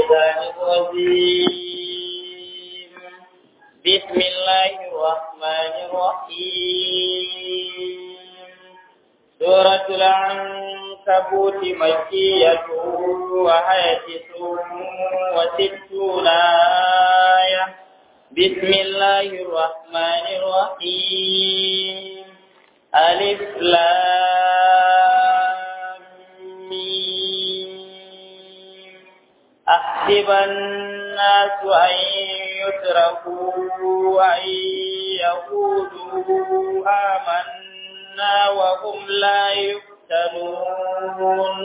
الشيطان الرجيم بسم الله الرحمن الرحيم سورة العنكبوت مكية وهي تسع وستون آية بسم الله الرحمن الرحيم ألف لام ميم أحسب الناس أن يتركوا أن يقولوا آمنا وهم لا يفتنون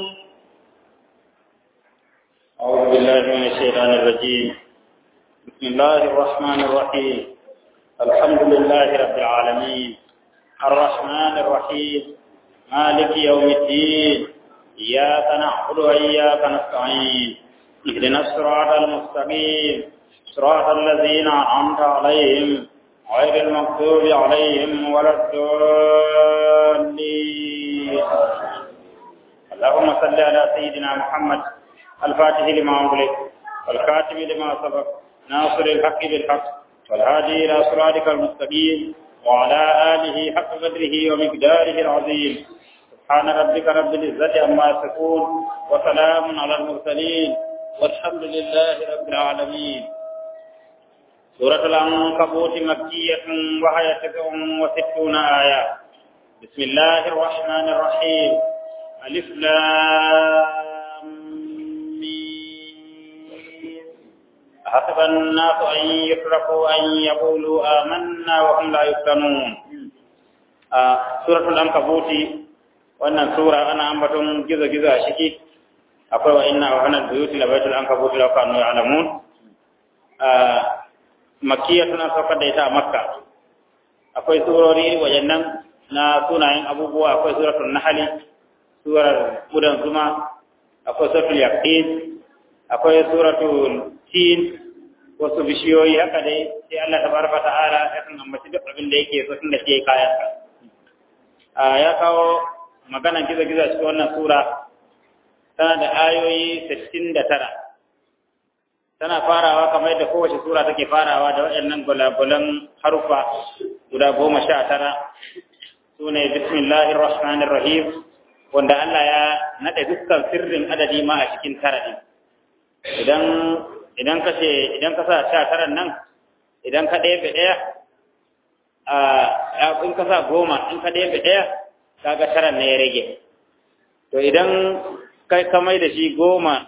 أعوذ بالله من الشيطان الرجيم بسم الله الرحمن الرحيم الحمد لله رب العالمين الرحمن الرحيم مالك يوم الدين إياك نعبد وإياك نستعين اهدنا الصراط المستقيم صراط الذين أنعمت عليهم غير المغضوب عليهم ولا الضالين اللهم صل على سيدنا محمد الفاتح لما أغلق والكاتب لما سبق ناصر الحق بالحق والهادي إلى صراطك المستقيم وعلى آله حق قدره ومقداره العظيم سبحان ربك رب العزة عما يصفون وسلام على المرسلين والحمد لله رب العالمين سورة العنكبوت مكية وهي تسع وستون آية بسم الله الرحمن الرحيم ألف لام ميم حسب الناس أن يتركوا أن يقولوا آمنا وهم لا يفتنون آه سورة العنكبوت wannan sura ana ambaton gizo-gizo a ciki akwai wa inna wa hanar buyuti la baitul ankabut law kanu ya'lamun makkiya tana saukar da ita a makka akwai surori wajennan na sunayen abubuwa akwai suratul nahli surar gudan zuma akwai suratul yaqin akwai suratul tin wasu bishiyoyi haka dai sai Allah tabaraka ta'ala ya san ambaci duk abin da yake so tunda ke kayan ya kawo maganan gizo-gizo cikin wannan sura tana da ayoyi 69 tana farawa kamar yadda kowace sura take farawa da waɗannan gulagulan harufa guda goma sha tara su ne bismillahir rahmanir rahim wanda Allah ya naɗe dukkan sirrin adadi ma a cikin tara ɗin idan idan ka ce idan ka sa sha taran nan idan ka ɗaya ɗaya a in ka sa goma in ka ɗaya ɗaya kaga taran ne ya rage to idan kai ka mai da shi goma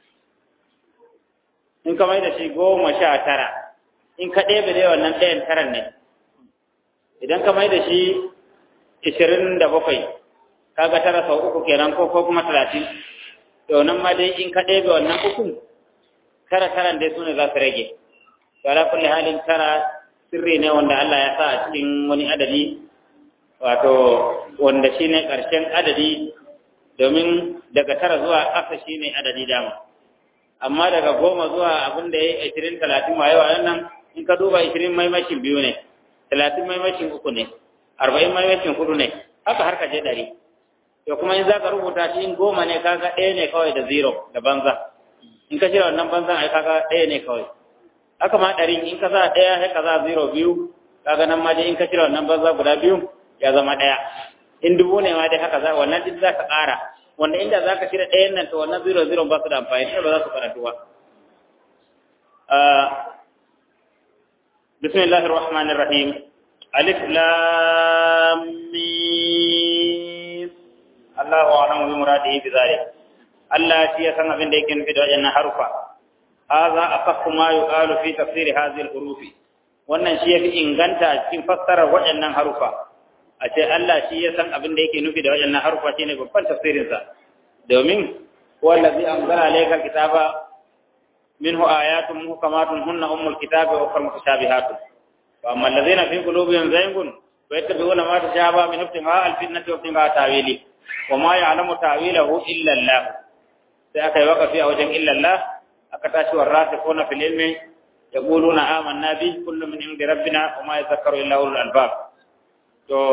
in ka mai da shi goma sha tara in ka ɗebe da wannan ɗayan taran ne idan ka mai da shi ishirin da bakwai kaga tara sau uku kenan ko ko kuma talatin to nan ma dai in ka ɗebe wannan uku tara taran dai su ne za su rage to ala kulli halin tara sirri ne wanda Allah ya sa a cikin wani adadi wato wanda shine ƙarshen adadi domin daga tara zuwa ƙasa shine adadi dama amma daga goma zuwa abin da ya yi ashirin talatin ma yawa nan in ka duba ashirin maimashin biyu ne talatin maimashin uku ne arba'in maimashin hudu ne haka har ka je ɗari to kuma in za ka rubuta shi in goma ne kaga ɗaya ne kawai da zero da banza in ka cire wannan banzan ai kaga ɗaya ne kawai haka ma ɗari in ka sa ɗaya sai ka sa zero biyu kaga nan ma dai in ka cire wannan banza guda biyu ya zama ɗaya in dubu ne ma dai haka za wannan duk za ka ƙara wanda inda za ka cire ɗayan nan to wannan zero zero ba su da amfani ba za su karatu ba bismillahir rahmanir rahim alif lam mim Allahu a'lamu bi muradihi bi zalik Allah shi ya san abin da yake nufi da wajen harufa hadha aqaffu ma yuqalu fi tafsir hadhihi al-huruf wannan shi yafi inganta cikin fassarar waɗannan harufa a ce Allah shi ya san abin da yake nufi da waɗannan harufa shine babban tafsirinsa domin wallazi anzala alayka kitaba minhu ayatun muhkamatun hunna ummul kitabi wa ukhra mutashabihatun wa amma allazina fi qulubihim zaygun wa yattabi'una ma tashabaha min ibtigha al-fitnati wa ibtigha ta'wili wa ma ya'lamu ta'wilahu illa Allah sai aka yi waqafi a wajen illa Allah aka tashi warasikhuna fil ilmi yaquluna amanna bi kullu min indi rabbina wa ma yadhakkaru illa ulul albab to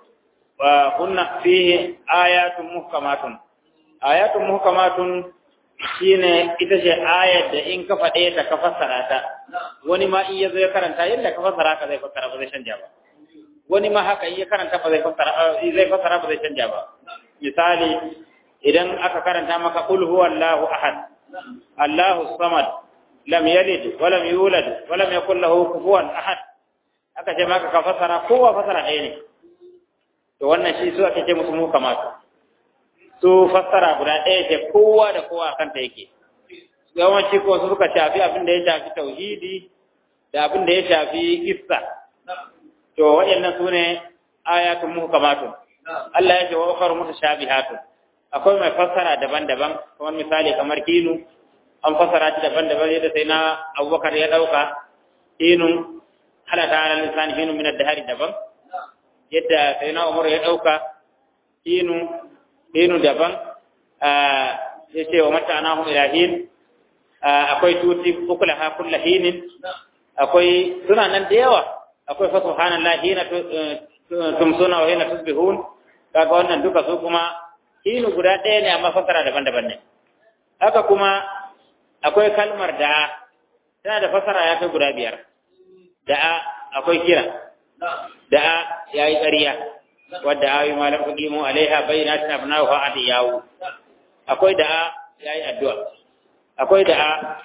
wa kunna fihi ayatun muhkamatun ayatun muhkamatun shine ita ce ayar da in ka faɗe ta ka fassara ta wani ma in ya zo ya karanta yadda ka fassara ka zai fassara ba zai canja ba wani ma haka in ya karanta ba zai fassara zai fassara ba zai canja ba misali idan aka karanta maka qul huwallahu ahad Allahu samad lam yalid wa lam yulad wa lam yakul lahu kufuwan ahad aka ce maka ka fassara kowa fassara ɗaya ne to wannan shi su ake ce musu mu kamata su fassara guda ɗaya ce kowa da kowa kanta yake yawanci ko su suka shafi abin da ya shafi tauhidi da abin da ya shafi kissa to waɗannan su ne ayatun muhkamatun Allah ya ce wa ukhra mutashabihatun akwai mai fassara daban-daban kamar misali kamar kinu an fassara shi daban-daban yadda sai na Abubakar ya dauka kinun halata ala lisan kinu min ad-dahari daban yadda sai na Umar ya dauka kinu kinu daban ya ce wa mata anahu ilahin akwai tuti ukulaha kulla hinin akwai suna nan da yawa akwai fa subhanallahi hina tumsuna wa hina tusbihun kaga wannan duka su kuma hinu guda ɗaya ne amma fasara daban-daban ne haka kuma akwai kalmar da tana da fasara ya kai guda biyar da akwai kira da yayi ƙarya wadda ayi malam kudimu alaiha bayyinatin abnahu fa adiyawu akwai da yayi addu'a akwai da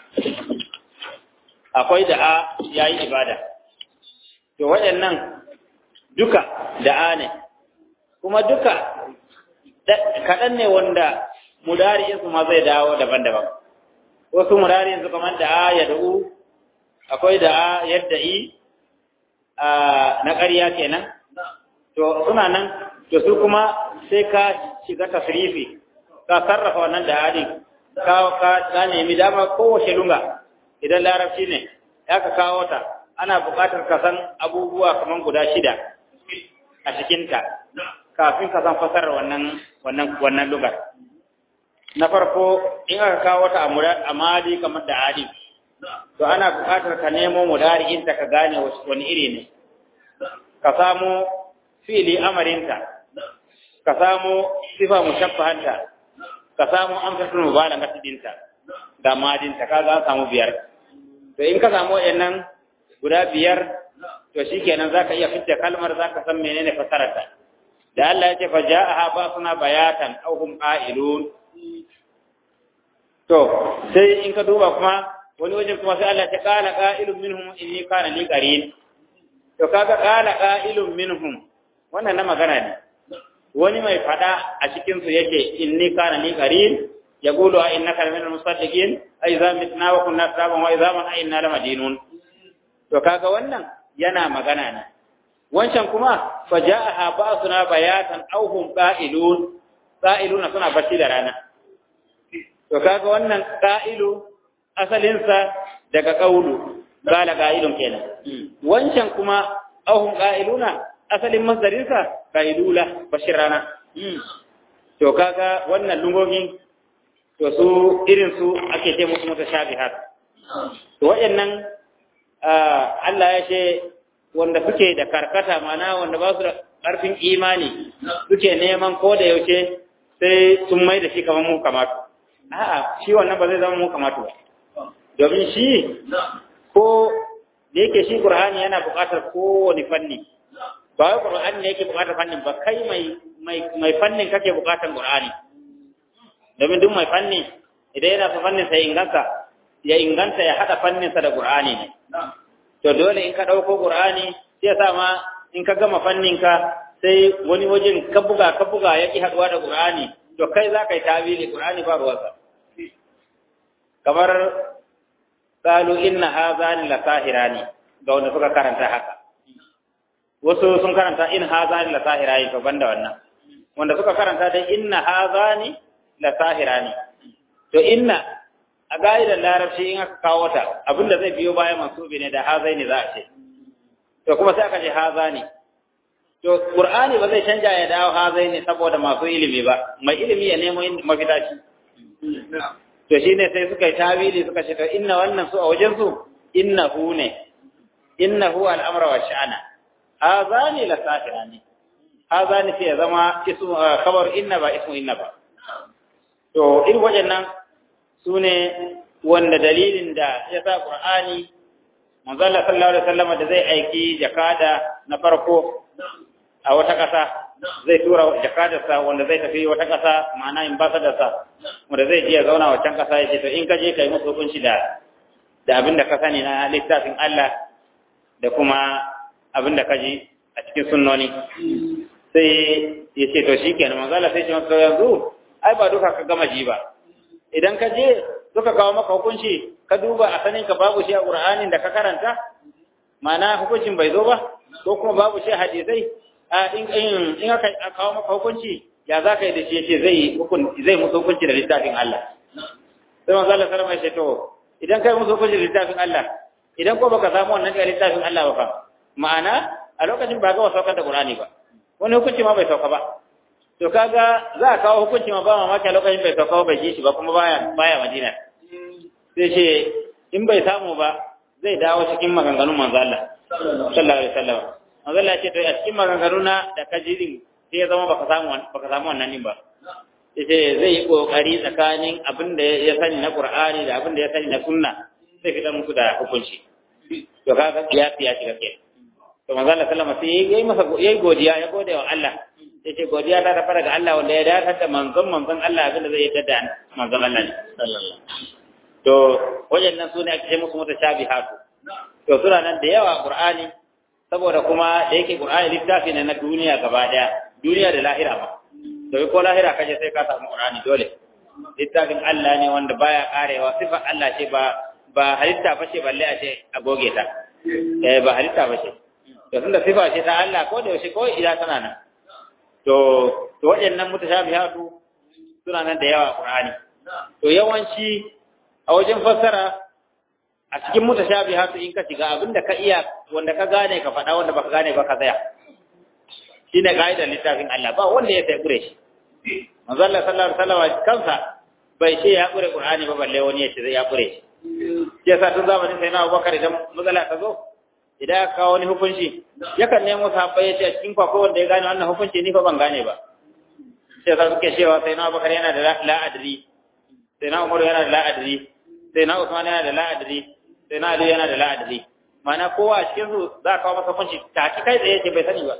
akwai da yayi ibada to waɗannan duka da ne kuma duka kaɗan ne wanda mudari'in su ma zai dawo daban-daban wasu mudari'in su kamar da ya da'u akwai da yadda i na ƙarya kenan to suna nan to su kuma sai ka shiga tasrifi ka sarrafa wannan da hadi ka ka ka nemi dama kowace lunga idan larabci ne ya ka kawo ta ana buƙatar ka san abubuwa kaman guda shida a cikinta kafin ka san fasarar wannan wannan wannan lugar na farko in aka kawo ta a madi kamar da adi to ana buƙatar ka nemo mudari'in ta ka gane wani iri ne ka samu fili amarinta ka samu sifa mushabbahanta ka samu amsatul mubalagha dinta da madinta ka za samu biyar to in ka samu wayannan guda biyar to shikenan zaka iya fitta kalmar zaka san menene fasararta da Allah ya ce fa ja'aha basuna bayatan aw hum qa'ilun to sai in ka duba kuma wani wajen kuma sai Allah ya qala qa'ilun minhum inni kana li qarin to kaga qala qa'ilun minhum wannan na magana ne wani mai fada a cikin su yake inni kana li qarin yaqulu a innaka min al-musaddiqin ay za mitna wa kunna turaban wa idhaman a inna lamadinun to kaga wannan yana magana ne wancan kuma faja'aha ba'suna bayatan aw hum qa'ilun qa'iluna suna bacci da rana to kaga wannan qa'ilu asalin sa daga qaulu qala qa'ilun kenan wancan kuma aw hum qa'iluna asalin masdarin sa qa'ilula bashir rana to kaga wannan lungogi to su irin su ake ce musu mutashabihat to wayannan Allah ya ce wanda suke da karkata mana wanda ba su da ƙarfin imani suke neman ko da yaushe sai sun mai da shi kamar mu kamatu a'a shi wannan ba zai zama mu kamatu ba domin shi ko da yake shi Qur'ani yana buƙatar kowane fanni ba wai Qur'ani ne yake buƙatar fannin ba kai mai mai mai fannin kake buƙatar Qur'ani domin duk mai fanni idan yana son fannin sai inganta ya inganta ya hada fannin sa da Qur'ani ne to dole in ka ɗauko ƙur'ani sai ya sa ma in ka gama fanninka sai wani wajen ka buga ka buga ya ƙi haɗuwa da ƙur'ani to kai za ka yi tawili ƙur'ani ba ruwansa kamar qalu inna hazani la sahirani ga wanda suka karanta haka wasu sun karanta in hazani la sahirani to banda wannan wanda suka karanta dai inna hazani la sahirani to inna a ga'idar larabci in aka kawo ta abinda zai biyo bayan mansubi ne da hazai ne za a ce to kuma sai aka ce haza ne to qur'ani ba zai canja ya dawo hazai ne saboda masu ilimi ba mai ilimi ya nemo mafita shi to shine sai suka yi tawili suka ce to inna wannan su a wajen su innahu ne innahu al'amra wa sha'ana hazani la safirani hazani sai ya zama ismu khabar inna ba ismu inna ba to irin wajen nan sune wanda dalilin da ya sa Qur'ani manzo Allah sallallahu alaihi wasallam da zai aiki jakada na farko a wata ƙasa zai tura jakadarsa wanda zai tafi wata ƙasa ma'ana ambassadorsa wanda zai je ya zauna wancan ƙasa ya ce to in ka je kai musu hukunci da da abin da ka sani na littafin Allah da kuma abin da ka ji a cikin sunnoni sai ya ce to shikenan manzo Allah sai ya ce yanzu ai ba duka ka gama ji ba idan ka je suka kawo maka hukunci ka duba a sanin ka babu shi a Qur'anin da ka karanta ma'ana hukuncin bai zo ba ko kuma babu shi a hadisai a in in in aka kawo maka hukunci ya za ka yi da shi yace zai hukun zai musu hukunci da littafin Allah sai manzo Allah sallama ya ce to idan kai musu hukunci da littafin Allah idan ko baka samu wannan da littafin Allah ba fa ma'ana a lokacin ba ga saukar da Qur'ani ba wani hukunci ma bai sauka ba to kaga za a kawo hukunci ma ba mamaki a lokacin bai sauka bai ji shi ba kuma baya baya Madina sai ce in bai samu ba zai dawo cikin maganganun manzo Allah sallallahu alaihi wasallam manzo Allah ce to a cikin maganganuna da ka ji din sai ya zama baka samu baka samu wannan din ba sai zai yi kokari tsakanin abin da ya sani na Qur'ani da abin da ya sani na sunna sai fitar muku da hukunci to kaga ya fiya shiga kenan to manzo Allah sallama sai yayi masa yayi godiya ya gode wa Allah yace godiya ta tafi daga Allah wanda ya dace da manzon manzon Allah abinda zai yadda da manzon Allah ne sallallahu to wajen nan sune ake ce musu mutashabihatu to suna nan da yawa Qur'ani saboda kuma da yake Qur'ani littafi ne na duniya gaba daya duniya da lahira ma to ko lahira kaje sai ka samu Qur'ani dole littafin Allah ne wanda baya karewa sifar Allah ce ba ba halitta ba ce balle a ce a goge ta eh ba halitta ba ce to tunda sifa ce ta Allah ko da yaushe ko ila tana nan to to waɗannan mutashabihatu suna nan da yawa Qur'ani to yawanci a wajen fassara a cikin mutashabihatu in ka shiga abinda ka iya wanda ka gane ka faɗa wanda baka gane ba ka tsaya shine kaidar littafin Allah ba wanda ya sai kure shi manzo Allah sallallahu alaihi wasallam kansa bai ce ya kure Qur'ani ba balle wani ya ce ya kure shi yasa tun zamanin sai na Abubakar idan matsala ta zo idan aka kawo wani hukunci yakan nemo sahabbai ya ce a cikin kwakwa wanda ya gane wannan hukunci ni fa ban gane ba sai sa suke cewa sai na Abubakar yana da la'adri sai na Umar yana da la'adri sai na Usman yana da la'adri sai na Ali yana da la'adri ma'ana kowa a cikin su za a kawo masa hukunci ta kai tsaye ce bai sani ba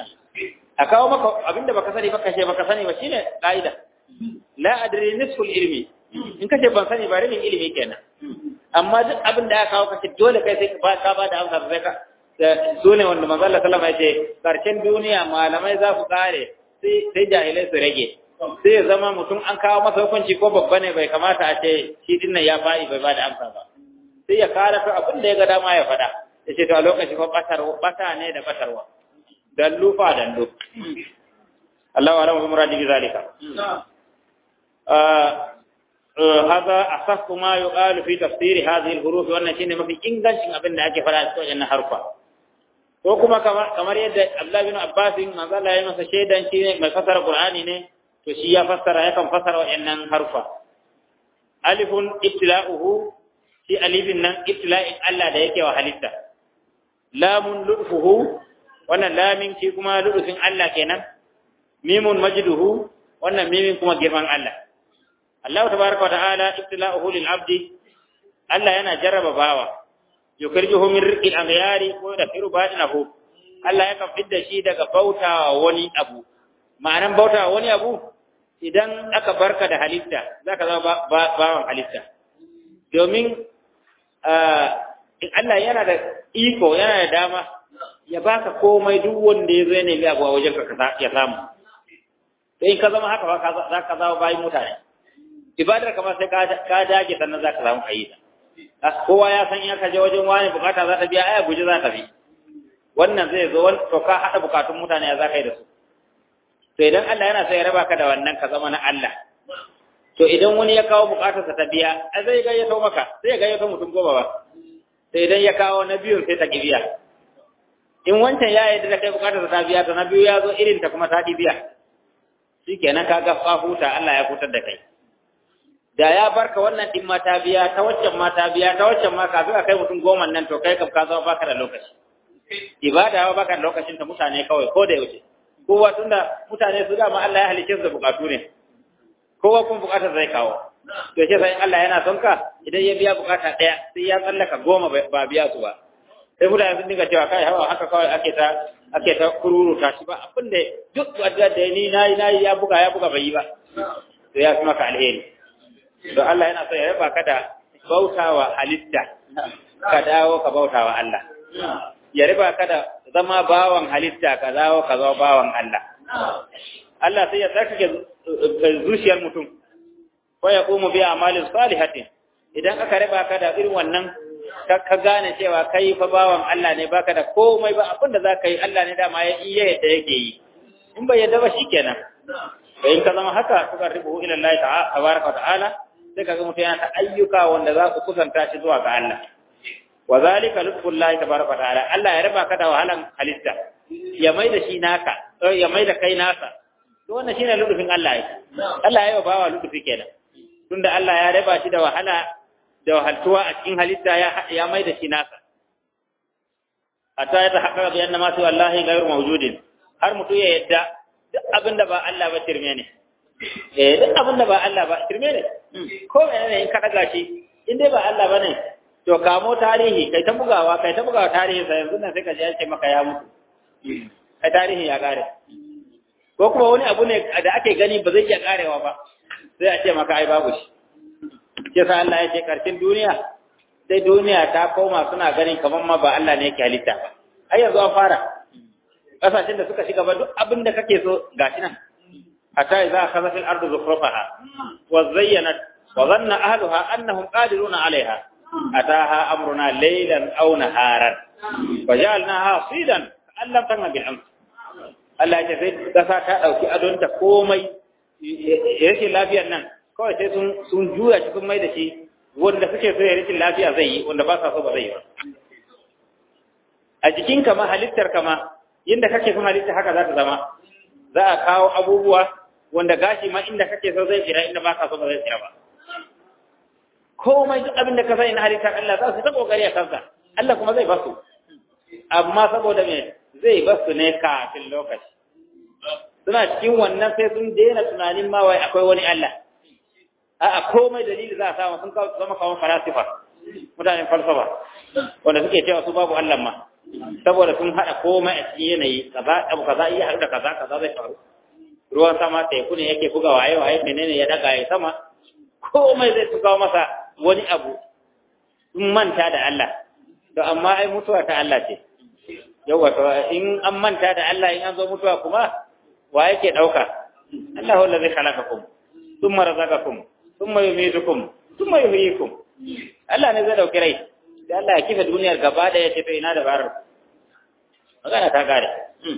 a kawo maka abinda baka sani ba kashe baka sani ba shine ka'ida la adri nisful ilmi in kace ban sani ba rabin ilimi kenan amma duk abin da aka kawo kace dole kai sai ka ba da amsa sai ka sune wanda manzo Allah sallama ya ce karshen duniya malamai za su kare sai sai jahilai su rage sai ya zama mutum an kawo masa hukunci ko babba ne bai kamata a ce shi din nan ya fa'i bai ba da amsa ba sai ya kara ta abin da ya ga dama ya faɗa ya ce to a lokaci ko batarwa bata ne da batarwa dallu fa dallu Allah wa alamu muradi bi zalika هذا أصح ما يقال في تفسير هذه الحروف وأن شيء ما في إنجلش أبن أكي فلا أسوأ أن حرفا وكما كما يد عبد الله بن عباس ما قال لا يمس شيئا شيء ما فسر القرآن ne to shi ya fassara yakan fassara wa'annan harfa alifun ibtila'uhu shi alifin nan ibtila'in Allah da yake wa halitta lamun ludfuhu wannan lamin shi kuma ludufin Allah kenan mimun majduhu wannan mimin kuma girman Allah Allah tabaraka wa ta'ala ibtila'uhu lil 'abdi Allah yana jarraba bawa yukhrijuhu min rizqil aghyari ko da firu badinahu Allah ya kafid da shi daga bautawa wani abu ma'anan bautawa wani abu idan aka barka da halitta zaka zama bawan halitta domin Allah yana da iko yana da dama ya baka komai duk wanda ya zo ya nemi abu a wajen ka ya samu in ka zama haka ba za ka zama bayan mutane ibadar kamar sai ka dage sannan za ka samu ayi ta kowa ya san in ka je wajen wani bukata za ta biya aya guji za ta bi wannan zai zo to ka haɗa bukatun mutane ya za ka yi da su to idan Allah yana sai ya raba ka da wannan ka zama na Allah to idan wani ya kawo bukatarsa ta biya a zai gayyato maka sai ya gayyato mutum goma ba sai idan ya kawo na biyun sai ta ki biya in wancan ya yi da kai bukatarsa ta biya to na biyu ya zo irin ta kuma ta ki biya shikenan ka ga fa huta Allah ya hutar da kai da ya barka wannan din ma ta biya ta waccan ma ta biya ta waccan ma kafin a kai mutum goma nan to kai kam ka zama baka da lokaci ibada ba baka da lokacin ta mutane kawai ko da yaushe kowa tunda mutane su dama Allah ya halice su da bukatu ne kowa kun bukatar zai kawo to shi sai Allah yana son ka idan ya biya bukata daya sai ya tsallaka goma ba biya su ba sai mutane sun dinga cewa kai hawa haka kawai ake ta ake ta kururu ta shi ba abin da duk wadda da ni nayi nayi ya buga ya buga bai yi ba to ya fi maka alheri to Allah yana so ya raba ka da bautawa halitta ka dawo ka bautawa Allah ya riba ka da zama bawan halitta ka dawo ka zama bawan Allah Allah sai ya tsarkake zuciyar mutum ko ya kuma bi amalin salihatin idan aka riba ka da irin wannan ka gane cewa kai fa bawan Allah ne baka da komai ba abinda za ka yi Allah ne dama ya iya yadda yake yi in bai yadda ba shikenan in ka zama haka suka ribu ila Allah tabaraka wa ta'ala sai kaga mutum yana ta ayyuka wanda za su kusanta shi zuwa ga Allah wa zalika lutfullahi tabaraka wa ta'ala Allah ya raba ka da wahalan halitta ya mai da shi naka ya mai da kai nasa to wannan shine lutfin Allah ya Allah ya yi bawa lutfi kenan tunda Allah ya raba shi da wahala da wahaltuwa a cikin halitta ya ya mai da shi nasa hatta ya tahaqqaqa bi anna ma su wallahi ghayru mawjudin har mutum ya yadda duk abinda ba Allah ba tirme ne eh duk abinda ba Allah ba tirme ne ko menene in ka daga shi in dai ba Allah bane to kamo tarihi kai ta bugawa kai ta bugawa tarihi sai yanzu nan sai ka ji an ce maka ya mutu kai tarihi ya kare ko kuma wani abu ne da ake gani ba zai iya karewa ba sai a ce maka ai babu shi ke sa Allah ya ce karshen duniya sai duniya ta koma suna ganin kamar ma ba Allah ne yake halitta ba ai yanzu an fara kasashen da suka shiga ba duk abin da kake so gashi nan hatta idza akhadha fil ardi zukhrufaha wa zayyanat wa dhanna ahluha annahum qadiruna 'alayha ataha amruna laylan aw naharan fajalnaha sidan allam tanna bil amr Allah ya ce sai kasa ta dauki adonta komai yake lafiyar nan kawai sai sun sun juya shi sun mai da shi wanda suke so ya rikin lafiya zai yi wanda ba sa so ba zai yi ba a jikin kama halittar kama yadda kake son halitta haka za ta zama za a kawo abubuwa wanda gashi ma inda kake so zai tsira inda ba ka so ba zai tsira ba komai duk abin da ka sani na halittar Allah za su ta kokari a kansa Allah kuma zai basu amma saboda me zai basu ne kafin lokaci suna cikin wannan sai sun daina tunanin ma wai akwai wani Allah a'a komai dalili za a samu sun zama kawo falasifa mutanen falsafa wanda suke cewa su babu Allah ma saboda sun haɗa komai a cikin yanayi kaza abu kaza iya haɗu da kaza kaza zai faru ruwan sama teku ne yake buga waye waye menene ya daga ya sama komai zai tukawo masa wani abu sun manta da Allah to amma ai mutuwa ta Allah ce yawa to in an manta da Allah in an zo mutuwa kuma wa yake dauka Allahu allazi khalaqakum thumma razaqakum thumma yumitukum thumma yuhyikum Allah ne zai dauki rai sai Allah ya kifa duniyar gaba da ya ce to ina da barar magana ta kare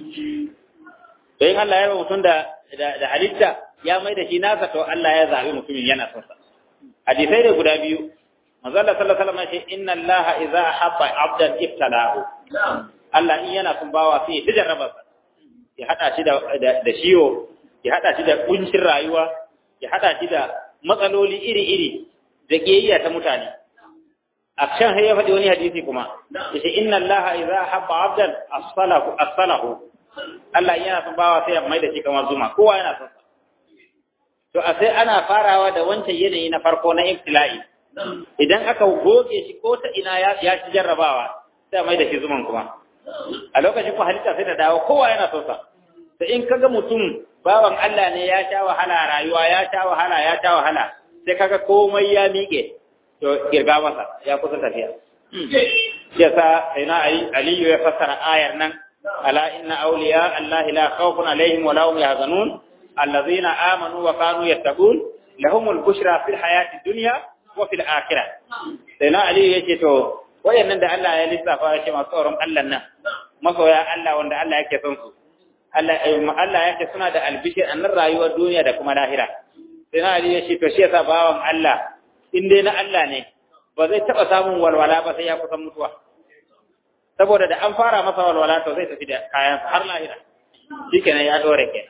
to in Allah ya ba mutum da da halitta ya mai da shi nasa to Allah ya zabi mutumin yana son sa hadisai da guda biyu manzo Allah sallallahu alaihi wasallam ya ce inna Allah idza habba 'abdan ibtalahu Allah in yana son bawa sai ya jarraba sa ya hada shi da da shiwo ya hada shi da kuncin rayuwa ya hada shi da matsaloli iri-iri da kiyayya ta mutane a can sai ya faɗi wani hadisi kuma yace inna allaha idza habba abdan asfalahu asfalahu Allah yana son bawa sai ya mai da shi kamar zuma kowa yana son to a sai ana farawa da wancan yanayi na farko na ibtila'i idan aka goge shi ko ta ina ya ya ci jarrabawa sai mai da shi zuman kuma a lokacin ko halitta sai ta dawo kowa yana son sa to in kaga mutum bawan Allah ne ya sha wahala rayuwa ya sha wahala ya sha wahala sai kaga komai ya miƙe to girga masa ya kusa tafiya ya sa ina aliyu ya fassara ayar nan ala inna awliya allahi la khawfun alaihim wa la hum yahzanun allazina amanu wa kanu yattaqun lahumul bushra fil hayati dunya wa fil akhirah sai na aliyu yace to wayannan da Allah ya lissafa ya ce masu tsoron Allah nan masoya Allah wanda Allah yake son su Allah Allah yake suna da albishir annan rayuwar duniya da kuma lahira sai na aliyu yace to shi yasa bawan Allah in dai na Allah ne ba zai taɓa samun walwala ba sai ya kusan mutuwa saboda da an fara masa walwala to zai tafi da kayan har lahira shi kenan ya dore ke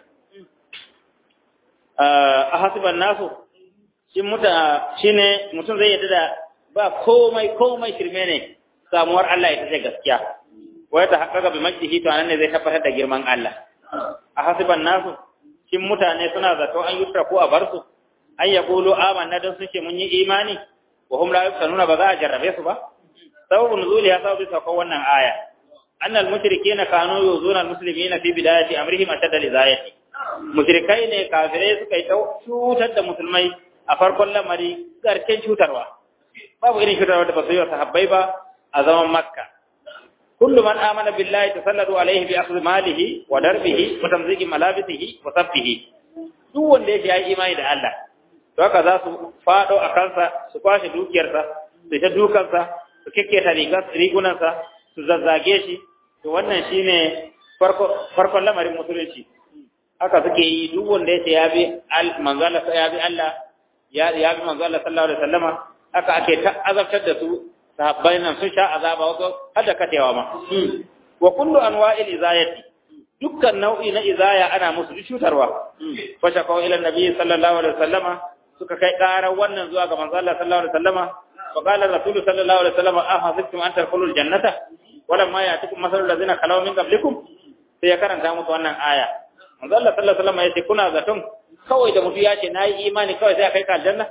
a hasiban nasu shi ne mutum zai yadda da ba komai komai shirme ne samuwar Allah ita ce gaskiya wai ta haƙaƙa bi majdihi to anan ne zai tabbatar da girman Allah a hasiban nasu shin mutane suna zato an yutra ko a bar su an yaqulu amanna dan suke mun yi imani wa hum la yuftanuna ba za a jarrabe su ba sababun nuzuli ya sababi sauko wannan aya annal mushrikeena kanu yuzuna almuslimina fi bidayati amrihim ashadda lizayati mushrikai ne kafirai suka yi cutar da musulmai a farkon lamari garken cutarwa babu irin cutarwa da ba su yi wa sahabbai ba a zaman makka kullu man amana billahi tasallatu alaihi bi akhdhi malihi wa darbihi wa tamziki malabisihi wa sabbihi duk wanda yake yi imani da Allah to haka za su fado a kansa su kwashe dukiyarsa su ta dukansa su kekketa rigunansa su zazzage shi to wannan shine farko farkon lamarin musulunci haka suke yi duk wanda yake ya bi manzo Allah ya bi Allah ya ya bi manzo Allah sallallahu alaihi wasallama haka ake ta azabtar da su sahabbai nan sun sha azaba wato har da katewa ma wa kullu anwa'il izayati dukkan nau'i na izaya ana musu cutarwa fa shakaw ila nabi sallallahu alaihi wasallama suka kai ƙarar wannan zuwa ga manzo Allah sallallahu alaihi wasallama fa qala rasul sallallahu alaihi wasallama ahasibtum an tadkhulul jannata walamma ya'tikum masalul ladzina khalaw min qablikum sai ya karanta musu wannan aya manzo Allah sallallahu alaihi wasallama yace kuna zaton kawai da mutu ya ce nayi imani kawai sai a kai ka aljanna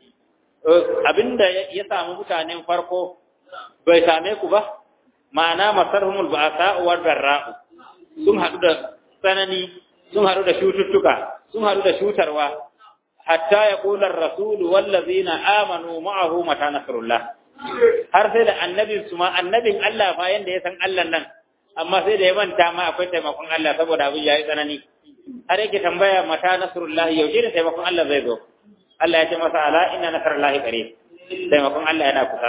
abinda ya samu mutanen farko bai same ku ba ma'ana masarhumul ba'sa wa darra'u sun hadu da tsanani sun hadu da shututtuka sun hadu da shutarwa hatta yaqula ar-rasul wal ladzina amanu ma'ahu mata nasrullah har sai da annabin su ma annabin Allah fa yanda ya san Allah nan amma sai da ya manta ma akwai taimakon Allah saboda abin yayi tsanani har yake tambaya mata nasrullah yaushe da taimakon Allah zai zo Allah ya ce masa ala inna nasrallahi qarib taimakon Allah yana kusa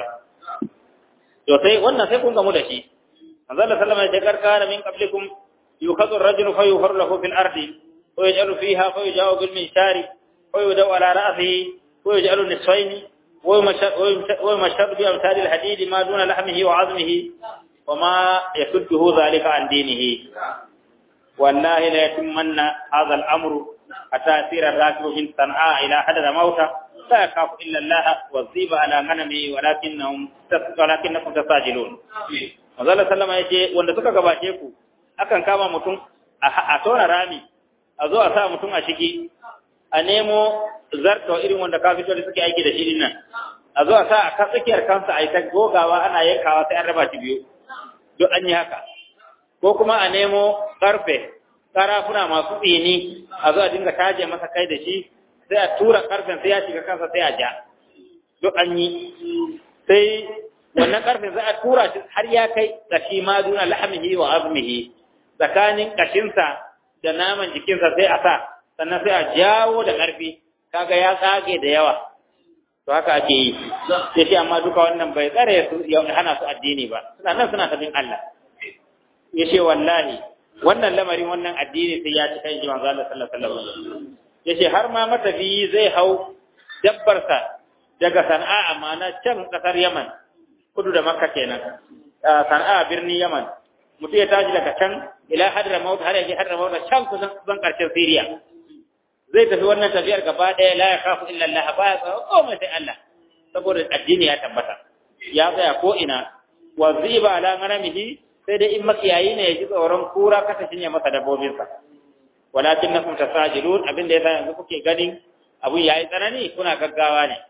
to sai wannan sai kun gamu da shi manzo Allah sallama ya ce karkana min qablikum yukhadhu ar-rajulu fa yuhar lahu fil ardi wa yaj'alu fiha fa yujawu bil minshari wa yudaw ala ra'sihi wa yaj'alu nisfayn wa yumashad bi amsal al-hadid ma duna lahmihi wa 'azmihi wa ma yasudduhu dhalika an dinihi wallahi la yatimmanna hadha al-amru حتى يسير الراكب من صنعاء إلى حدث موتى لا يخاف إلا الله والذيب على غنمه ولكنهم ولكنكم تستعجلون Manzala sallama ya ce wanda suka gabace ku akan kama mutum a tona rami a zo a sa mutum a ciki a nemo zarta irin wanda kafitoli suke aiki da shi nan a zo a sa a tsakiyar kansa a yi ta gogawa ana yankawa sai an raba shi biyu duk an yi haka ko kuma a nemo karfe karafuna masu tsini a zo a dinga taje masa kai da shi sai a tura karfen sai ya shiga kansa sai a ja duk an yi sai wannan karfen za a tura shi har ya kai kashi ma duna lahmihi wa azmihi tsakanin kashinsa da naman jikinsa sai a sa sannan sai a jawo da karfi kaga ya tsage da yawa to haka ake yi sai shi amma duka wannan bai tsare su ya hana su addini ba suna nan suna tabin Allah yace wallahi wannan lamarin wannan addini sai ya ci kan shi manzo Allah sallallahu alaihi wasallam yace har ma matafiyi zai hau dabbarsa daga Sana'a amana can kasar Yaman kudu da Makka kenan Sana'a birnin Yaman mutum ya tashi daga can ila Hadramaut har yake Hadramaut can kusan kusan karshen Syria zai tafi wannan tafiyar gaba ɗaya la ya khafu illa Allah ba ya tsaro komai sai Allah saboda addini ya tabbata ya tsaya ko ina wa ziba ala ghanamihi sai dai in makiyayi ne ya ji tsoron kura kasa shinye masa dabbobinsa walakin na kun tasajilun abin da yasa yanzu kuke ganin abun yayi tsanani kuna gaggawa ne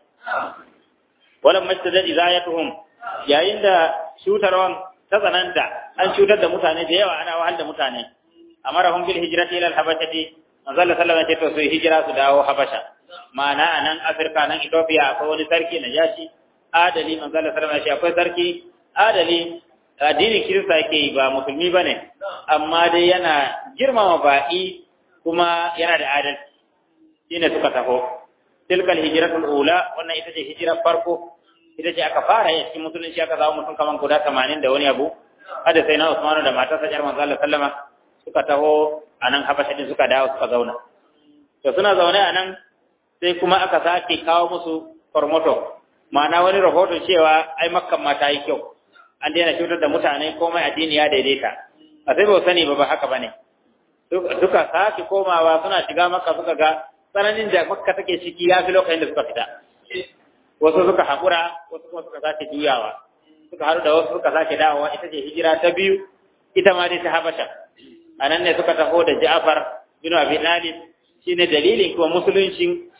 walam mastada izayatuhum yayin da shutarwan ta tsananta an cutar da mutane da yawa ana wahal da mutane amarahum bil hijrati ila al habashati manzo Allah sallallahu alaihi wasallam ce to su hijira su dawo habasha ma'ana anan Afirka nan Ethiopia akwai wani sarki na yashi adali manzo Allah sallallahu alaihi wasallam akwai sarki adali addinin kirista yake yi ba musulmi bane amma dai yana girmama ba'i kuma yana da adalci shine suka taho tilkal hijratul ula wannan ita ce hijirar farko ita ce aka fara yi cikin musulunci aka zama mutum kaman guda 80 da wani abu hada sai na Usmanu da matarsa jar manzo Allah sallama suka taho anan Habasha din suka dawo suka zauna to suna zaune anan sai kuma aka sake kawo musu formoto ma'ana wani rahoton cewa ai makkan ma ta yi kyau an daina cutar da mutane komai addini ya daidaita a sai ba sani ba ba haka bane duka sake komawa suna shiga makka suka ga tsananin da makka take ciki ya fi lokacin da suka fita wasu suka haƙura wasu kuma suka sake juyawa suka haɗu da wasu suka sake dawowa ita ce hijira ta biyu ita ma dai ta habasha a nan ne suka taho da ja'far bin abi talib shine dalilin kuma musuluncin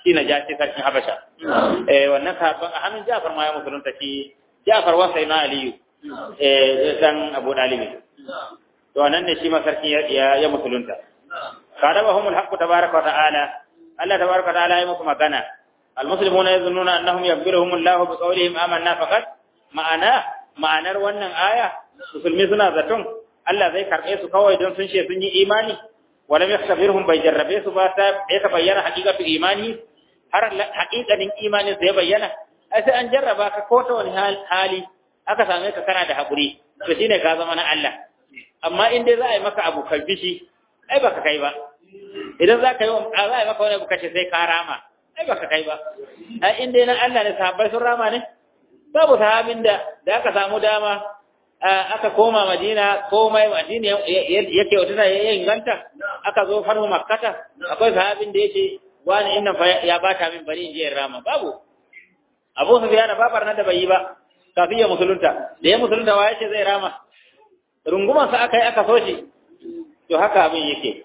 shi na jashi sarkin habasha eh wannan sahabban a hannun jafar ma ya musulunta shi jafar wasa na aliyu eh dan abu dalibi to wannan ne shi ma sarkin ya ya musulunta kadabahum alhaq tabaaraka wa ta'ala Allah tabaaraka wa ta'ala ya musu magana almuslimuna yazunnuna annahum yaghfiruhum Allah bi qawlihim amanna faqat ma'ana ma'anar wannan aya musulmi suna zaton Allah zai karbe su kawai don sun ce sun yi imani wala yakhtabirhum bai jarrabe su ba ta ya ta bayyana haqiqatu imani har haqiqanin imani sai bayyana ai sai an jarraba ka ko ta wani hali aka same ka kana da hakuri to shine ka zama na Allah amma in dai za a yi maka abu kalbishi ai baka kai ba idan za ka yi za a yi maka wani abu kace sai ka rama ai baka kai ba ai in dai na Allah ne sahabbai sun rama ne babu sahabin da da aka samu dama aka koma Madina komai Madina yake wata ya inganta aka zo farhu makkata akwai sahabin da yake wani inna fa ya bata min bari in je rama babu Abu Sufyan babar na da bai yi ba kafin ya musulunta da ya musulunta wa yace zai rama runguman sa aka yi aka so shi to haka abin yake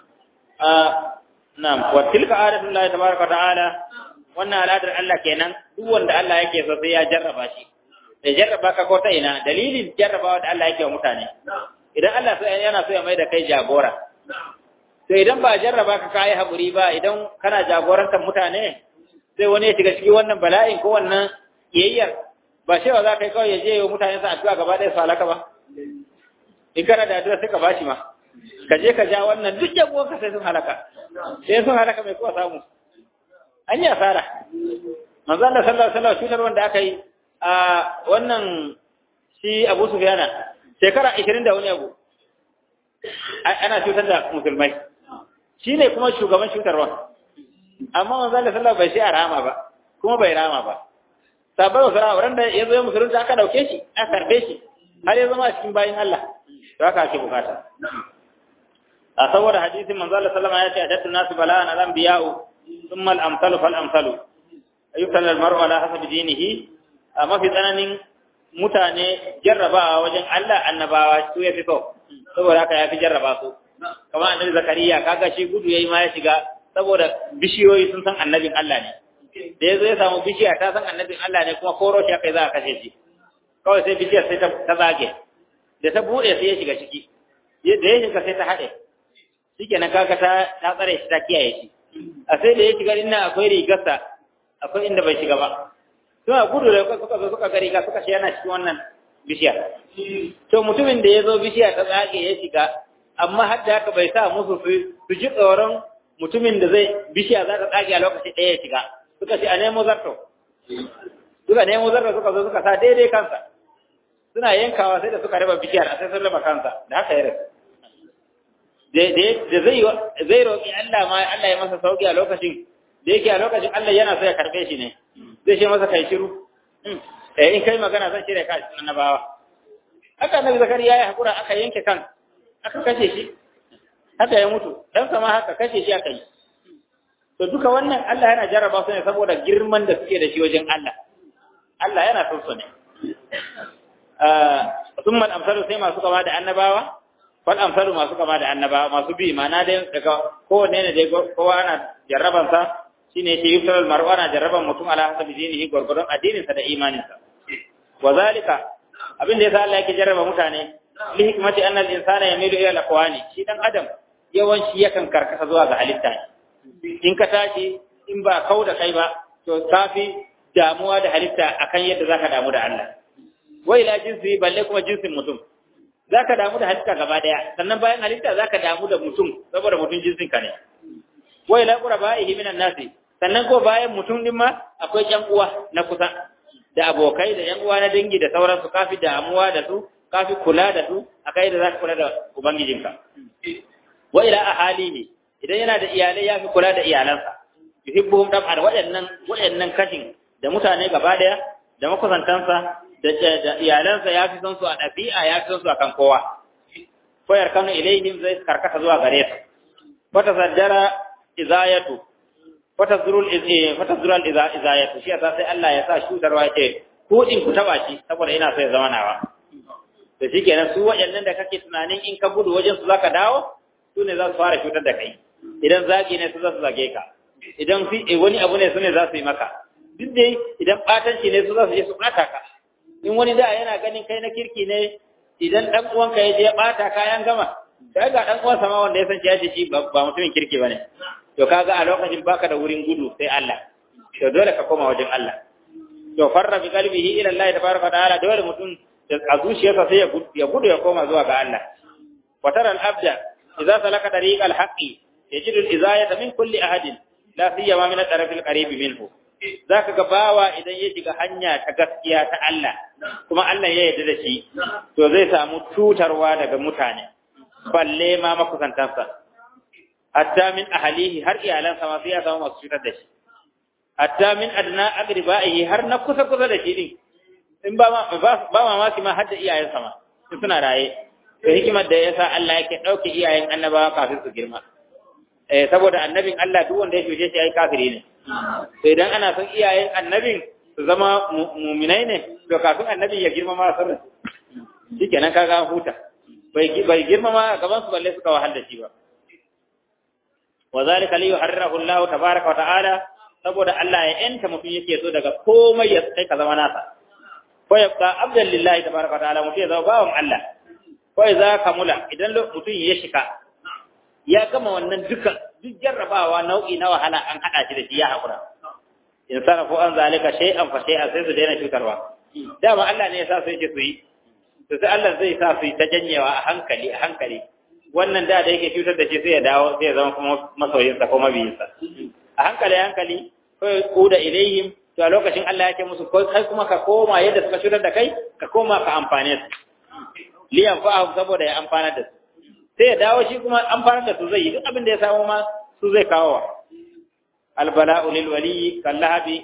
na'am wa tilka adatullahi tabaraka ta'ala wannan al'adar Allah kenan duk wanda Allah yake so sai ya jarraba shi da jarraba ka ko ta ina dalilin jarrabawa da Allah yake wa mutane idan Allah sai yana so ya mai da kai jagora to idan ba jarraba ka kai haƙuri ba idan kana jagorantar mutane sai wani ya shiga cikin wannan bala'in ko wannan yayyar ba cewa za ka yi kawai ya je wa mutane sa addu'a gaba ɗaya su halaka ba in kana da addu'a sai ka bashi ma ka je ka ja wannan duk jagoran ka sai sun halaka sai sun halaka mai kowa samu an yi asara manzo Allah sallallahu alaihi wasallam cutar wanda aka yi a wannan shi Abu Sufyana shekara 20 da wani abu ana cutar da musulmai shine kuma shugaban cutarwa amma manzo Allah sallallahu bai shi a rama ba kuma bai rama ba sabai wasu rama ran da ya zo musulunci aka dauke shi aka karbe shi har ya zama cikin bayin Allah to haka ake bukata a saboda hadisin manzo Allah sallallahu alaihi wasallam ya ce adattu nasu bala'an al-anbiya'u thumma al-amsalu fal-amsalu ayyukan al-mar'u ala hasabi dinihi a mafi tsananin mutane jarrabawa wajen Allah annabawa su ya fi so saboda haka ya fi jarraba su kamar annabi zakariya kaga shi gudu yayi ma ya shiga saboda bishiyoyi sun san annabin Allah ne da yazo ya samu bishiya ta san annabin Allah ne kuma koro shi kai za a kashe shi kawai sai bishiyar sai ta zage da ta bude sai ya shiga ciki da ya shiga sai ta haɗe shikenan kaga ta ta tsare shi ta kiyaye shi a sai da ya shiga inna akwai rigarsa akwai inda bai shiga ba suna gudu da suka zo suka gari ga suka shi yana cikin wannan bishiya to mutumin da ya zo bishiya ta tsage ya shiga amma har da haka bai sa musu su ji tsoron mutumin da zai bishiya za ta tsage a lokaci ɗaya ya shiga suka ce a nemo zarto suka nemo zarto suka zo suka sa daidai kansa suna yankawa sai da suka raba bishiyar a sai sun raba kansa da haka ya rasu da zai zai roƙi Allah ma Allah ya masa sauki a lokacin da yake a lokacin Allah yana so ya karbe shi ne zai ce masa kai shiru eh in kai magana zan shirya ka cikin annabawa haka annabi zakariya ya hakura aka yanke kan aka kashe shi haka ya mutu dan sama haka kashe shi aka yi to duka wannan Allah yana jarraba su ne saboda girman da suke da shi wajen Allah Allah yana son su ne summa al-amsalu sai masu kama da annabawa fal amsalu masu kama da annabawa masu bi ma'ana dai daga kowanne ne dai kowa ana jarraban sa shine ke yusar al-mar'u ana jarraban mutum ala hasabi dinihi gurgurdan addinin sa da imanin sa wa zalika abin da yasa Allah yake jarraba mutane li hikmati anna al-insana yamilu ila al-aqwani shi dan adam yawanci yakan karkata zuwa ga halitta in ka tashi in ba kau da kai ba to kafi damuwa da halitta akan yadda zaka damu da Allah wa ila jinsi balle kuma jinsin mutum zaka damu da halitta gaba daya sannan bayan halitta zaka damu da mutum saboda mutum jinsin ka ne wa ila qurba'ihi minan nasi sannan ko bayan mutum din ma akwai ƴan uwa na kusa da abokai da ƴan uwa na dangi da sauransu kafi damuwa da su kafi kula da su akai da zaka kula da ubangijinka wa ila ahalihi idan yana da iyalai ya fi kula da iyalansa yuhibbuhum dab'an waɗannan waɗannan kashin da mutane gaba daya da makusantansa da iyalansa ya fi son su a ɗabi'a ya fi son su a kan kowa koyar kanu ilaihim zai karkata zuwa gare su wata saddara izayatu wata zurul wata zural izayatu shi yasa sai Allah ya sa shudarwa ce ku din ku taba shi saboda ina so ya zama nawa to shikenan su waɗannan da kake tunanin in ka gudu wajen su zaka dawo su ne za su fara cutar da kai idan zagi ne su za su zage ka idan fi wani abu ne su ne za su yi maka duk dai idan ɓatanci ne su za su je su ɓata ka in wani da yana ganin kai na kirki ne idan ɗan uwanka ya je ɓata ka yan gama sai ga ɗan uwansa ma wanda ya san ya shi ba mutumin kirki ba ne to kaga a lokacin baka da wurin gudu sai Allah to dole ka koma wajen Allah to farra bi qalbihi ila Allah tabaraka ta'ala dole mutum a zuciyarsa sai ya gudu ya koma zuwa ga Allah wa tara al-abda idza salaka tariq al-haqqi yajidu al-izayata min kulli ahadin la siyama min al-taraf al-qarib minhu zaka ga bawa idan ya shiga hanya ta gaskiya ta Allah kuma Allah ya yarda da shi to zai samu tutarwa daga mutane balle ma makusantansa hatta min ahlihi har iyalansa ma sai ya samu masu cutar da shi hatta min adna agribaihi har na kusa kusa da shi din in ba ma ba mamaki ma har da iyayensa ma suna raye to hikimar da yasa Allah yake dauke iyayen annabawa kafin su girma eh saboda annabin Allah duk wanda ya shuce shi ai kafiri ne to idan ana son iyayen annabin su zama mu'minai ne to kafin annabin ya girma ma sun shikenan kaga huta bai bai girma ma gaban su balle suka wahal da shi ba wa zalika li yuharrirahu Allah tabaaraka wa ta'ala saboda Allah ya yanta mutum yake so daga komai ya kai ka zama nasa ko ya ka abdan lillahi tabaaraka wa ta'ala mutum ya zama bawan Allah ko idza kamula idan mutum ya shika ya gama wannan duka duk jarrabawa nau'i na wahala an hada shi da shi ya hakura in sarafu an zalika shay'an fa shay'an sai su daina cutarwa dama Allah ne ya sa su yake su yi to sai Allah zai sa su yi ta janyewa a hankali a hankali wannan da da yake cutar da shi sai ya dawo sai ya zama kuma masoyinsa ko mabiyinsa a hankali hankali ko ya kuda ilayhim to a lokacin Allah yake musu ko kai kuma ka koma yadda suka cutar da kai ka koma ka amfane su liyan fa'ahu saboda ya amfana da su sai ya dawo shi kuma amfana da su zai yi duk abin da ya samu ma su zai kawo wa albala'u lil wali kallahabi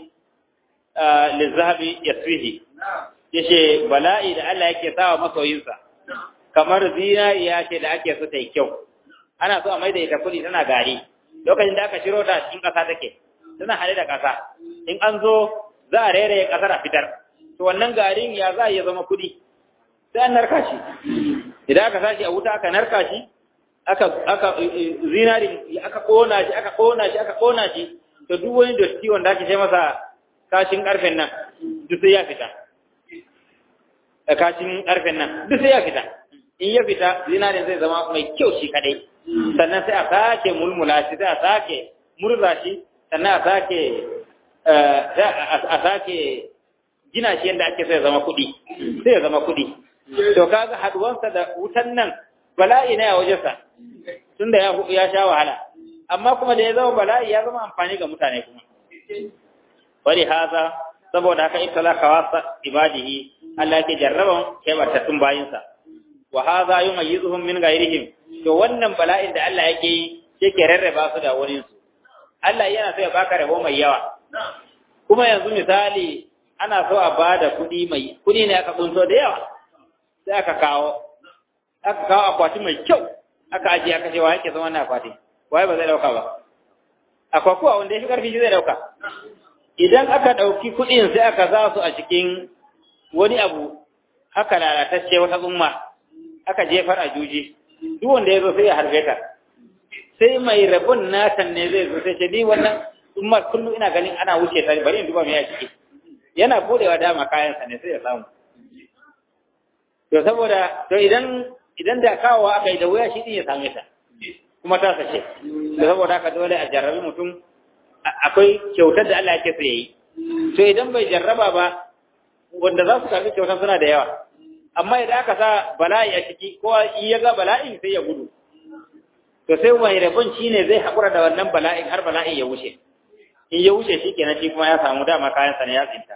lizahabi yasfihi yace bala'i da Allah yake sawa masoyinsa kamar zinariya ce da ake so ta yi kyau ana so a maida ita kudi tana gari lokacin da aka shiro ta cikin ƙasa take tana hade da ƙasa in an zo za a rere ƙasar a fitar to wannan garin ya za a iya zama kudi sai an narka shi idan aka sashi a wuta aka narka shi aka aka zinari aka kona shi aka kona shi aka kona shi to duk wani dotti wanda ake sai masa kashin karfen nan duk sai ya fita kashin karfen nan duk sai ya fita in ya fita zinarin zai zama mai kyau shi kadai sannan sai a sake mulmula shi sai a sake murza shi sannan a sake a sake gina shi yadda ake sai ya zama kuɗi sai ya zama kuɗi to kaga haduwansa da wutan nan bala'i ne a wajensa tunda ya ya sha wahala amma kuma da ya zama bala'i ya zama amfani ga mutane kuma wali haza saboda haka ibtala kawasa ibadihi Allah yake jarraban kebartattun bayinsa wa haza yumayyizuhum min ghayrihim to wannan bala'in da Allah yake yi yake rarraba su da wani su Allah yana so ya baka rabo mai yawa kuma yanzu misali ana so a bada kuɗi mai kuɗi ne aka kunso da yawa sai aka kawo aka kawo akwati mai kyau aka ajiye aka ce wa yake zama na akwati waye ba zai dauka ba akwai kuwa wanda ya fi karfi shi zai dauka idan aka dauki kuɗin sai aka za su a cikin wani abu haka lalatacce wata tsumma aka jefar a juji duk wanda ya zo sai ya harbe ta sai mai rabon natan ne zai zo sai ce ni wannan tsummar kullum ina ganin ana wuce ta bari in duba me ya ciki yana budewa dama kayansa ne sai ya samu to saboda to idan idan da kawowa aka yi da wuya shi din ya same ta kuma ta sace to saboda haka dole a jarrabi mutum akwai kyautar da Allah yake so yayi to idan bai jarraba ba wanda za su karbi kyautar suna da yawa amma idan aka sa bala'i a ciki ko in ya ga bala'i sai ya gudu to sai mai rabon shine zai hakura da wannan bala'in har bala'in ya wuce in ya wuce shi kenan shi kuma ya samu dama kayan sa ne ya tsinta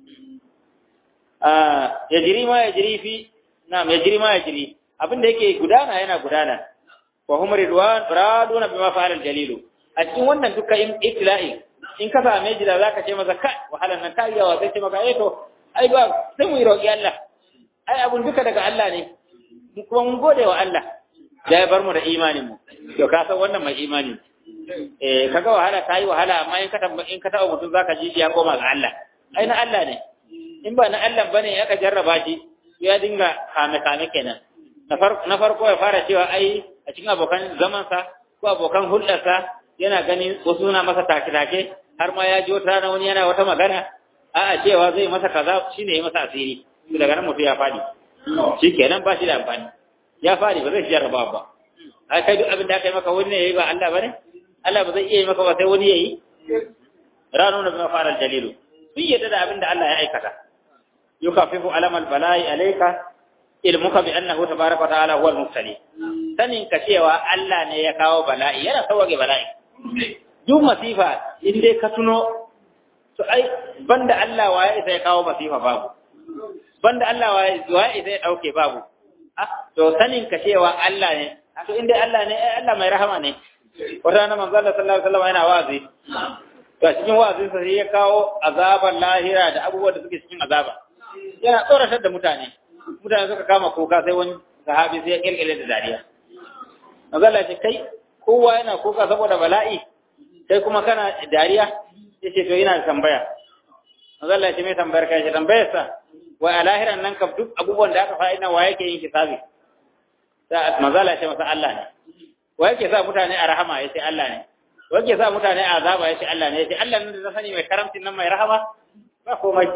ya jiri ma ya jiri fi na'am ya jiri ma ya jiri abin da yake gudana yana gudana wa hum ridwan raduna bima fa'ala al-jalil a cikin wannan dukkan ibtila'i in ka same shi da zaka ce masa kai wahalan nan ta yawa sai ce maka eh to ai ba sai mu yi roƙi Allah ai abun duka daga Allah ne mu kuma mun gode wa Allah da ya bar mu da imanin mu to ka san wannan mai imani eh kaga wahala ta yi wahala amma in ka in ka taɓa mutum zaka ji ya koma ga Allah ai na Allah ne in ba na Allah bane aka jarraba shi ya dinga kame kame kenan na farko ya fara cewa ai a cikin abokan zamansa ko abokan hulɗarsa yana ganin wasu suna masa take-take har ma ya ji wata rana wani yana wata magana a'a cewa zai masa kaza shine ya masa asiri to daga nan mutum ya fadi shikenan ba shi da amfani ya fadi ba zai jarraba ba ai kai duk abin da aka yi maka wani ne yayi ba Allah bane Allah ba zai iya yi maka ba sai wani yayi ranu na bima fara jalilu sun yadda da abin da Allah ya aikata yukafifu alamal bala'i alayka ilmuka bi annahu tabaraka wa ta'ala huwa al-mubtali sanin ka cewa Allah ne ya kawo bala'i yana sauke bala'i duk masifa in dai ka tuno to ai banda Allah waye sai ya kawo masifa babu banda Allah waye waye sai ya dauke babu ah to sanin ka cewa Allah ne to in dai Allah ne ai Allah mai rahama ne wata rana manzo Allah sallallahu alaihi wasallam yana wazi to cikin wazin sa sai ya kawo azaban lahira da abubuwan da suke cikin azaba yana tsoratar da mutane mutane suka kama kuka sai wani sahabi sai ya kirkire da dariya magana ce kai kowa yana kuka saboda bala'i kai kuma kana dariya ya ce to ina da tambaya magana ce mai tambayar kai ce tambayar sa wai a lahiran nan kam duk abubuwan da aka fa'ina wa yake yin hisabi sa magana ce masa Allah ne wa yake sa mutane a rahama ya ce Allah ne wa yake sa mutane a azaba ya ce Allah ne ya ce Allah ne da sani mai karamcin nan mai rahama ba komai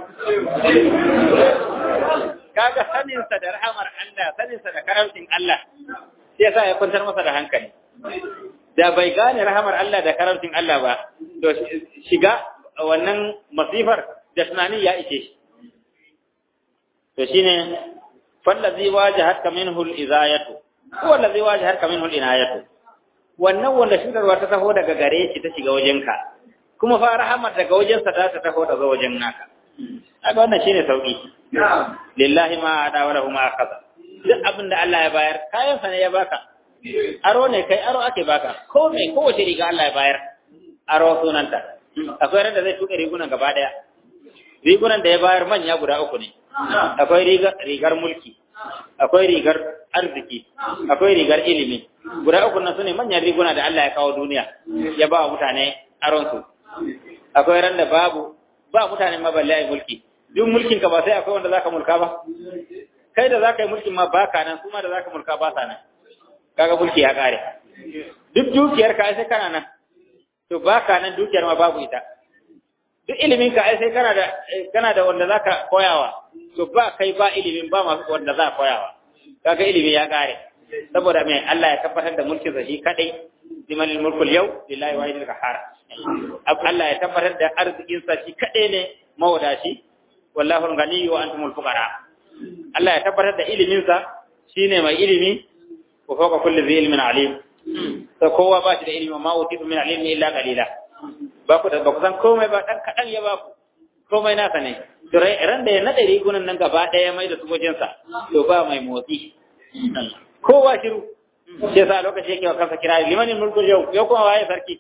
kaga saninsa da rahamar Allah saninsa da karamcin Allah sai yasa ya kwantar masa da hankali da bai gane rahamar Allah da karamcin Allah ba to shiga wannan masifar da tunani ya ishe shi to shine fallazi wajahatka minhu al-izayatu huwa allazi wajahatka minhu al-inayatu wannan wanda shigarwa ta taho daga gare shi ta shiga wajenka kuma fa rahamar daga wajensa ta ta taho daga wajen naka kaga wannan shine sauki lillahi ma ada wa lahu ma akhadha duk abin da Allah ya bayar kayan sa ne ya baka aro ne kai aro ake baka ko me ko wace riga Allah ya bayar aro sunanta akwai ran da zai tuka rigunan gaba daya rigunan da ya bayar manya guda uku ne akwai rigar rigar mulki akwai rigar arziki akwai rigar ilimi guda uku nan sune manyan riguna da Allah ya kawo duniya ya ba wa mutane aron su akwai ran da babu ba mutane maballe ai mulki duk mulkin ka ba sai akwai wanda zaka mulka ba kai da zaka yi mulkin ma baka nan kuma da zaka mulka ba sa nan kaga mulki ya kare duk dukiyar ka sai kana nan to baka nan dukiyar ma babu ita duk ilimin ka ai sai kana da kana da wanda zaka koyawa to ba kai ba ilimin ba masu wanda za koyawa kaga ilimi ya kare saboda me Allah ya tabbatar da mulkin sa shi kadai liman mulkul yau lillahi wahidil qahhar Allah ya tabbatar da arzikin sa shi kadai ne mawadashi wallahu al-ghani wa antumul fuqara Allah ya tabbatar da ilimin sa shine mai ilimi wa fawqa kulli dhi ilmin alim to kowa ba shi da ilimi ma utitu min ilmi illa qalila ba ku da ba ku san komai ba dan kadan ya ba ku komai nasa ne to ran da ya nade rigunan nan gaba daya mai da su wajen sa to ba mai motsi kowa shiru sai sa lokaci yake wa kansa kira limanin mulkul yau yau kuma waye sarki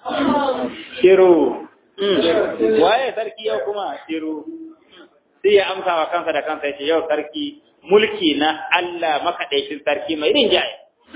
shiru waye sarki yau kuma shiru sai ya amsa wa kansa da kansa yace yau sarki mulki na Allah makaɗaicin sarki mai rinjaye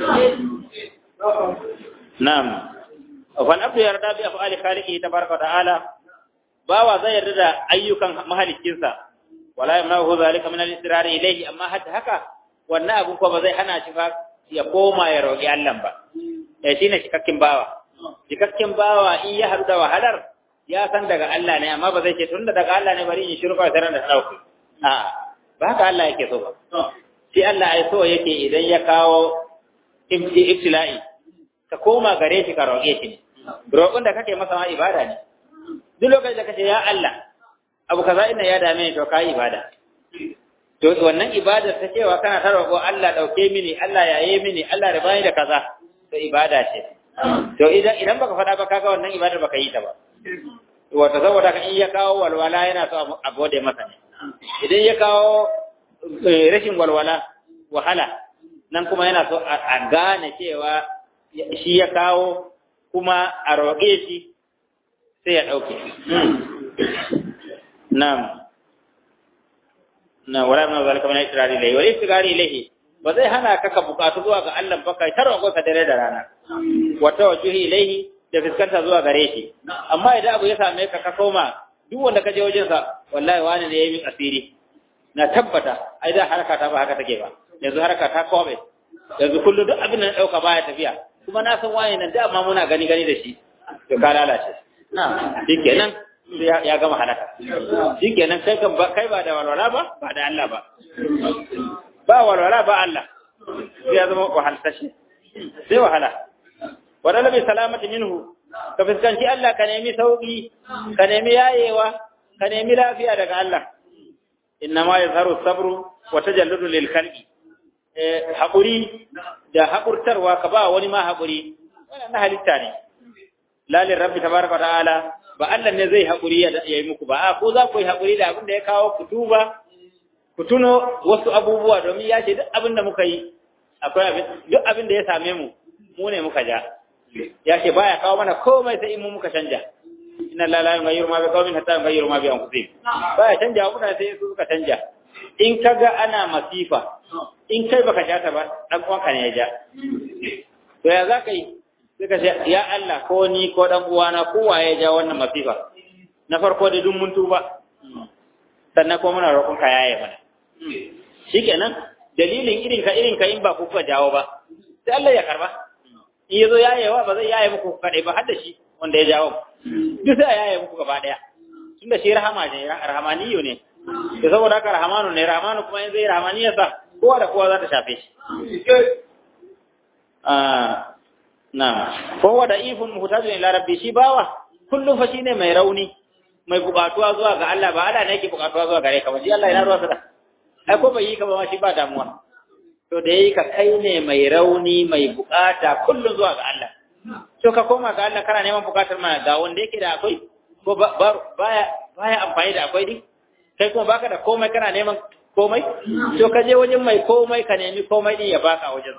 na'am fa abdu yarda bi af'ali khaliqi tabaraka ta'ala bawa zai yarda da ayyukan mahalikinsa wala yamnahu zalika min al-israr ilayhi amma hadda haka wannan abun ko ba zai hana shi fa ya koma ya roƙi Allah ba ya shine cikakken bawa cikakken bawa in ya haɗu da wahalar ya san daga Allah ne amma ba zai ce tunda daga Allah ne bari in shiru kawai tare da sauki a ba haka Allah yake so ba shi Allah ai so yake idan ya kawo ibtila'i ka koma gare shi ka roƙe shi ne roƙon da kake masa ma ibada ne duk lokacin da kace ya Allah abu kaza ina ya dame ni to kai ibada to wannan ibada ta cewa kana ta roƙo Allah dauke mini Allah yaye mini Allah da bani da kaza to ibada ce to idan idan baka faɗa ba kaga wannan ibadar baka yi ta ba wato saboda kan in ya kawo walwala yana so a gode masa ne idan ya kawo rashin walwala wahala nan kuma yana so a gane cewa shi ya kawo kuma a roƙe shi sai ya ɗauke na'am na wala min zalika min istirari ilayhi wal istirari ilayhi ba zai hana ka ka bukatu zuwa ga Allah ba kai tarwa ka dare da rana wa tawajjuhi ilayhi da fiskanta zuwa gare shi amma idan abu ya same ka ka koma duk wanda ka je wajen sa wallahi wani ne yayin asiri na tabbata ai da haraka ta ba haka take ba yanzu haraka ta kobe yanzu kullu duk abin da na dauka baya tafiya kuma na san wani nan da amma muna gani gani da shi to ka lalace shikenan ya gama halaka shikenan kai kan kai ba da walwala ba ba da Allah ba ba walwala ba Allah sai ya zama wahalsashi sai wahala wadala bi salamati minhu ka fuskanci Allah ka nemi sauki ka nemi yayewa ka nemi lafiya daga Allah inna ma yazharu sabru wa tajalludu lil khalqi eh hakuri da hakurtarwa ka ba wani ma hakuri wannan halitta ne lalin rabbi tabaraka ta'ala ba Allah ne zai hakuri ya yi muku ba a ko za ku yi hakuri da abin da ya kawo ku tuba ku tuno wasu abubuwa domin ya ce duk abin da muka yi akwai abin duk abin da ya same mu mu ne muka ja ya ce baya kawo mana komai sai in mu muka canja inna la la yughayyiru ma bi qaumin hatta yughayyiru ma bi anfusihim baya canja wa mutane sai su suka canja in kaga ana masifa in kai baka ja ta ba dan uwanka ne ya ja to ya za ka yi sai ka ce ya Allah ko ni ko dan uwana ko waye ya ja wannan masifa na farko da duk mun tuba sannan ko muna roƙon ka yaye mana shikenan dalilin irin ka irin ka in ba ku kuka jawo ba sai Allah ya karba in yazo yayewa ba zai yaye muku kadai ba har da shi wanda ya jawo duk sai yaye muku gaba daya tunda shi rahama ne rahamaniyo ne to saboda haka rahamanu ne rahamanu kuma in zai rahamaniyarsa kowa da kowa za ta shafe shi Na'am. Kowa da ifin muhtajin ila rabbi shi bawa kullum fa shine mai rauni, mai bukatuwa zuwa ga Allah ba Allah ne yake bukatuwa zuwa gare ka ba shi Allah yana ruwa sada. Ai ko bai yi ka ba ma shi ba damuwa. To da yayi ka kai ne mai rauni mai bukata kullum zuwa ga Allah. To ka koma ga Allah kana neman bukatar ma ga wanda yake da akwai ko baya baya amfani da akwai din. Kai kuma baka da komai kana neman komai to ka je wajen mai komai ka nemi komai din ya baka wajen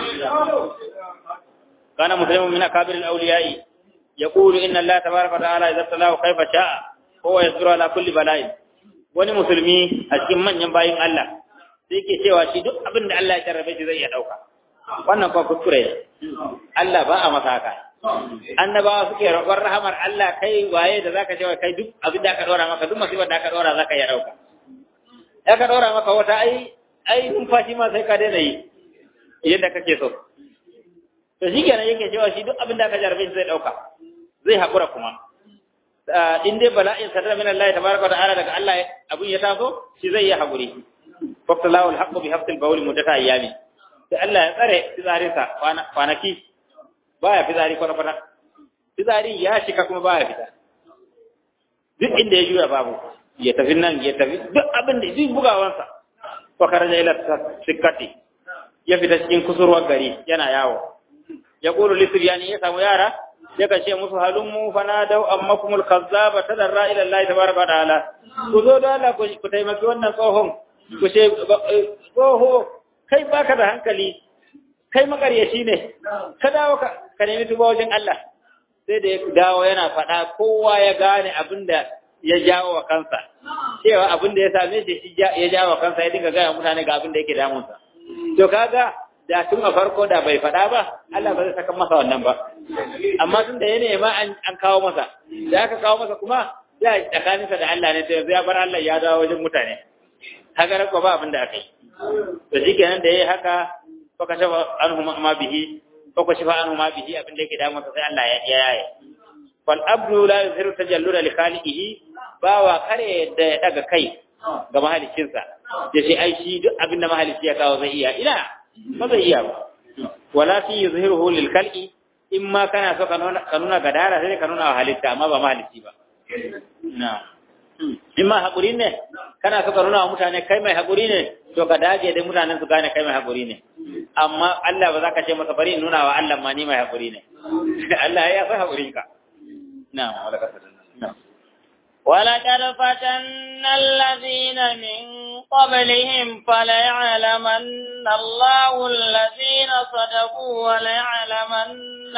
kana muslimun min akabir al-awliya'i yaqulu inna allaha tabaaraka wa ta'ala idza talahu kayfa sha'a huwa yasbiru ala kulli bala'in wani musulmi a cikin manyan bayin Allah sai yake cewa shi duk abin da Allah ya jarrabe shi zai iya dauka wannan kuma kuskure Allah ba a masa haka annabawa suke roƙon rahamar Allah kai waye da zaka ce kai duk abin da aka dora maka duk musibar da aka dora zaka iya dauka ya ka ɗora maka wata ai ai numfashi ma sai ka daina yi yadda kake so to shi kenan yake cewa shi duk abin da aka jarabe shi zai ɗauka zai haƙura kuma in dai bala'in sadar min Allah tabaraka wa ta'ala daga Allah abin ya taso shi zai yi haƙuri faqtalahu al-haqqu bi hafsil bawl muddata ayyami sai Allah ya tsare fizarinsa kwanaki baya fizari kwana kwana fizari ya shika kuma baya fita duk inda ya juya babu ya tafi nan ya tafi duk abin da duk bugawansa fa kharaja ila sikkati ya fita cikin kusurwar gari yana yawo ya qulu li sibyani ya samu yara sai ka ce musu halummu fanadau ammakumul kazzaba tadarra ila Allah tabaraka ta'ala ku zo da Allah ku taimaki wannan tsohon ku ce tsoho kai baka da hankali kai makaryaci ne ka dawo ka nemi tuba wajen Allah sai da ya dawo yana faɗa kowa ya gane abin da ya jawo wa kansa cewa abin da ya same shi ya jawo wa kansa ya dinga gaya mutane ga abin da yake damunsa to kaga da tun a farko da bai faɗa ba Allah ba zai saka masa wannan ba amma tun da ya nema an kawo masa da aka kawo masa kuma ya tsakaninsa da Allah ne sai ya bar Allah ya dawo wajen mutane haka rakwa ba abin da aka yi to shikenan da yayi haka fa kashafa anhu ma bihi fa kashafa anhu ma bihi abin da yake damunsa sai Allah ya yaye fal abdu la yuzhiru tajalluda li khaliqihi bawa kare da ya daga kai ga mahalicinsa ya ce ai shi duk abin da mahalici ya kawo zai iya ina ba zai iya ba wala fi yuzhiruhu lil khalqi in ma kana so ka nuna gadara sai ka nuna wa halitta amma ba mahalici ba na in ma haƙuri ne kana so ka nuna wa mutane kai mai haƙuri ne to ka dage da mutanen su gane kai mai haƙuri ne amma Allah ba za ka ce masa bari in nuna wa Allah ma ni mai haƙuri ne Allah ya san haƙurinka na'am wala ka na'am ولقد فتنا الذين من قبلهم فليعلمن الله الذين صدقوا وليعلمن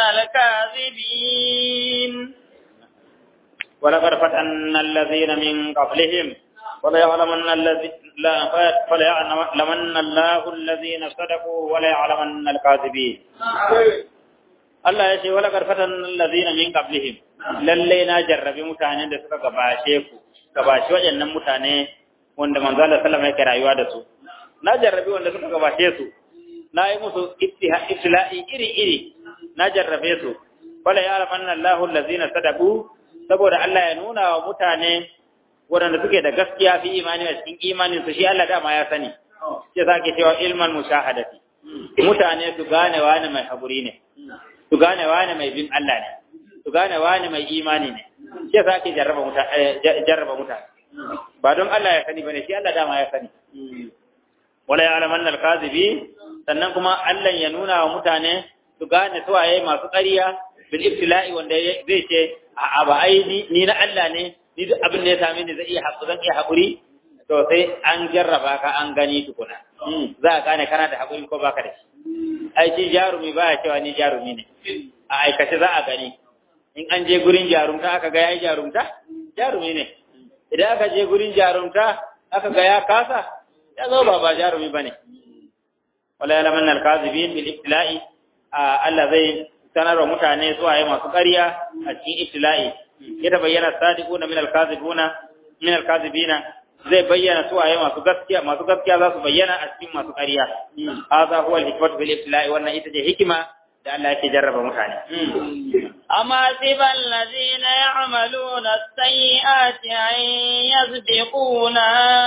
الكاذبين ولقد فتنا الذين من قبلهم وليعلمن الذين لا فليعلمن الله الذين صدقوا وليعلمن الكاذبين Allah ya ce wala karfatan allazina min qablihim lalle na jarrabi mutanen da suka gabashe ku gabashi waɗannan mutane wanda manzo Allah sallama yake rayuwa da su na jarrabi wanda suka gabashe su na yi musu ibtila'i iri iri na jarrabe su wala ya'lamanna Allahu allazina sadaqu saboda Allah ya nuna wa mutane waɗanda suke da gaskiya fi imani a cikin imanin su shi Allah dama ya sani sai zake cewa ilman mushahadati mutane su gane wani mai haƙuri ne su gane wani mai bin Allah ne su gane wani mai imani ne sai zake jarraba mutane jarraba mutane ba don Allah ya sani bane shi Allah dama ya sani wala ya'lamanna al-kazibi sannan kuma Allah ya nuna wa mutane su gane su waye masu ƙarya bil ibtila'i wanda zai ce a ba ai ni na Allah ne ni duk abin da ya same ni zai iya haƙuri zan iya haƙuri to sai an jarraba ka an gani tukuna za a gane kana da haƙuri ko baka da shi ai shi jarumi ba ya cewa ni jarumi ne a aikace za a gani in an je gurin jarumta aka ga yayi jarumta jarumi ne idan aka je gurin jarumta aka ga ya kasa ya zo ba ba jarumi bane wala yalaman al-kazibin bil ibtila'i Allah zai sanarwa mutane zuwa yi masu ƙarya a cikin ibtila'i ya bayyana sadiquna min al-kazibuna min al-kazibina zai bayyana su waye masu gaskiya masu gaskiya za su bayyana a cikin masu ƙarya hadha huwa al-hikmatu bil ibtila'i wannan ita ce hikima da Allah yake jarraba mutane amma sibal ladina ya'maluna as-sayyi'ati an yasbiquna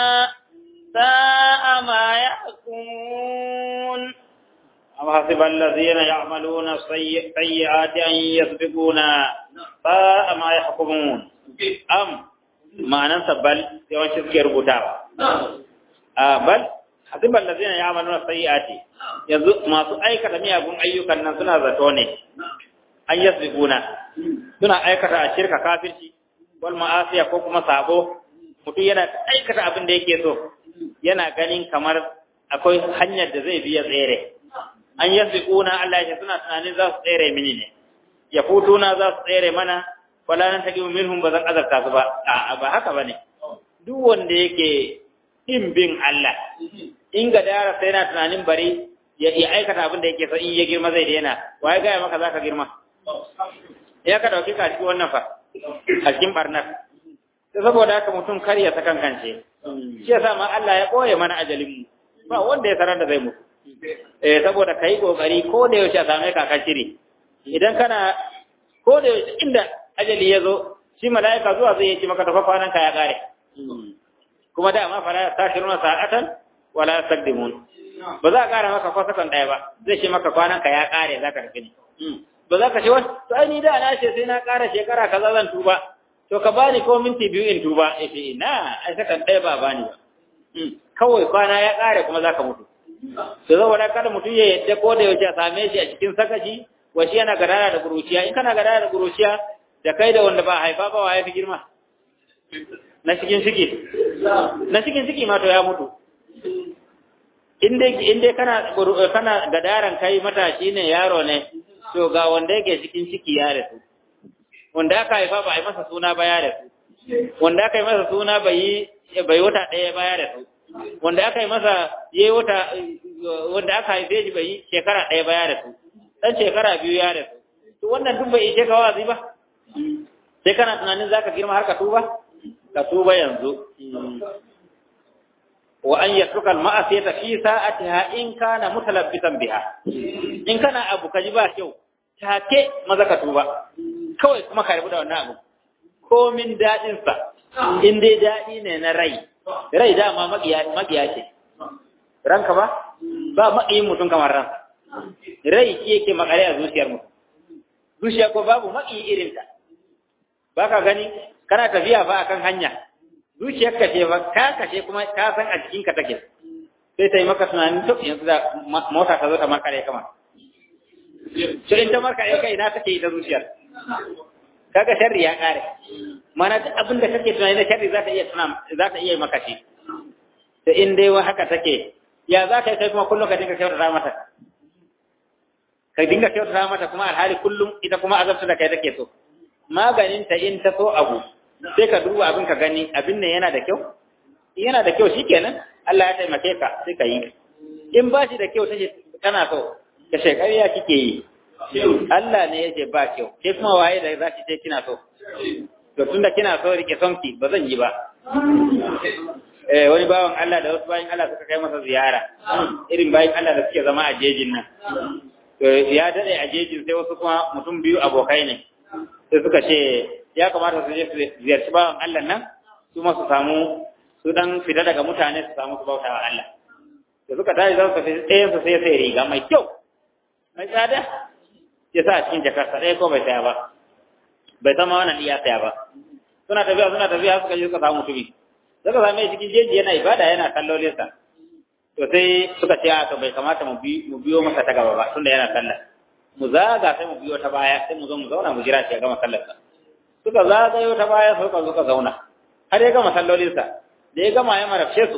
sa'a ma yahkumun أم حسب الذين يعملون السيئات أن يسبقونا ساء ما يحكمون أم ما ننسى بل يوان شسكي ربطاوا بل حسب الذين يعملون السيئات yanzu masu aikata miyagun ayyukan nan suna zato ne an yasbiquna suna aikata a shirka kafirci wal ma'asiya ko kuma sabo mutum yana aikata abin da yake so yana ganin kamar akwai hanyar da zai biya tsere an yasbiquna Allah ya suna tunanin za su tsere mini ne ya futuna za su tsere mana wala nan taqimu minhum bazan azarta su ba a ba haka bane duk wanda yake in bin Allah in ga dara sai na tunanin bari ya ya aikata abin da yake so in ya girma zai daina waye ga maka zaka girma ya ka dauki ka cikin wannan fa a cikin barnar sai saboda haka mutum kar ya sakan kance shi yasa ma Allah ya koye mana ajalin mu ba wanda ya sanar da zai mutu eh saboda kai kokari ko da yaushe a same ka ka shiri idan kana ko da yaushe inda ajali ya zo shi mala'ika zuwa zai yi maka tafa kwanan ka ya kare kuma da ma fara tashiruna sa'atan wala yastaqdimun ba za ka kara maka ko sakan daya ba zai ce maka kwanan ka ya kare zaka tafi ne ba za ka ce wani to ai ni da na ce sai na kara shekara kaza zan tuba to ka bani ko minti biyu in tuba eh ina ai sakan daya ba bani ba kawai kwana ya kare kuma zaka mutu to saboda kada mutum ya yadda ko da yaushe a same shi a cikin sakaci wa shi yana gadara da kuruciya in kana gadara da kuruciya da kai da wanda ba haifa ba wa ya fi girma na cikin ciki na cikin ciki ma to ya mutu in dai kana kana gadaran kai matashi ne yaro ne to ga wanda yake cikin ciki ya rasu wanda aka haifa ba a yi masa suna ba ya rasu wanda aka yi masa suna bai bai wata ɗaya ba ya rasu wanda aka yi masa yayi wata wanda aka haife shi bai shekara ɗaya ba ya rasu dan shekara biyu ya rasu to wannan duk bai ishe ka wazi ba sai kana tunanin zaka girma har ka tuba ka tuba yanzu wa an yatruka al-ma'asiyata fi sa'atiha in kana mutalabbisan biha in kana abu kaji ba kyau take maza ka tuba kawai kuma ka rubuta da wannan abu komin dadin sa in dai dadi ne na rai rai dama makiya makiya ce ranka ba ba makiyin mutum kamar ran rai shi yake makare a zuciyar mutum zuciya ko babu maki irin ta baka gani kana tafiya ba akan hanya zuciyar ka ce ba ka kashe kuma ka san a cikin ka take sai ta yi maka tunanin to yanzu da mota ta zo ta markare kama to in ta markare kai ina take ita zuciyar kaga sharri ya kare mana duk abin da kake tunani na sharri za ta iya tuna za ta iya maka shi to in dai wa haka take ya za ka yi kai kuma kullum ka dinga kyautata mata ka dinga kyautata mata kuma alhali kullum ita kuma azabta da kai take so maganin ta in ta so abu sai ka duba abin ka gani abin ne yana da kyau yana da kyau shikenan Allah ya taimake ka sai ka yi in ba shi da kyau take kana so ka shekariya kike yi Allah ne yake ba kyau ke kuma waye da za ki ce kina so to tunda kina so rike sonki ba zan yi ba eh wani bawan Allah da wasu bayan Allah suka kai masa ziyara irin bayan Allah da suke zama a jejin nan ya dade a jejin sai wasu kuma mutum biyu abokai ne sai suka ce ya kamata su je su ziyarci bawan Allah nan su ma su samu su dan fita daga mutane su samu su bauta wa Allah da suka tashi za su tafi ɗayan su sai sai riga mai kyau mai tsada ya sa a cikin jakarsa ɗaya ko bai saya ba bai sama wannan iya saya ba suna tafiya suna tafiya suka je suka samu mutumi suka same shi cikin jeji yana ibada yana kallolinsa to sai suka ce a to bai kamata mu biyo masa ta gaba ba tunda yana sallah mu zaga sai mu biyo ta baya sai mu zo mu zauna mu jira shi ya gama sallarsa suka zagayo ta baya suka suka zauna har ya gama sallolinsa da ya gama ya marafce su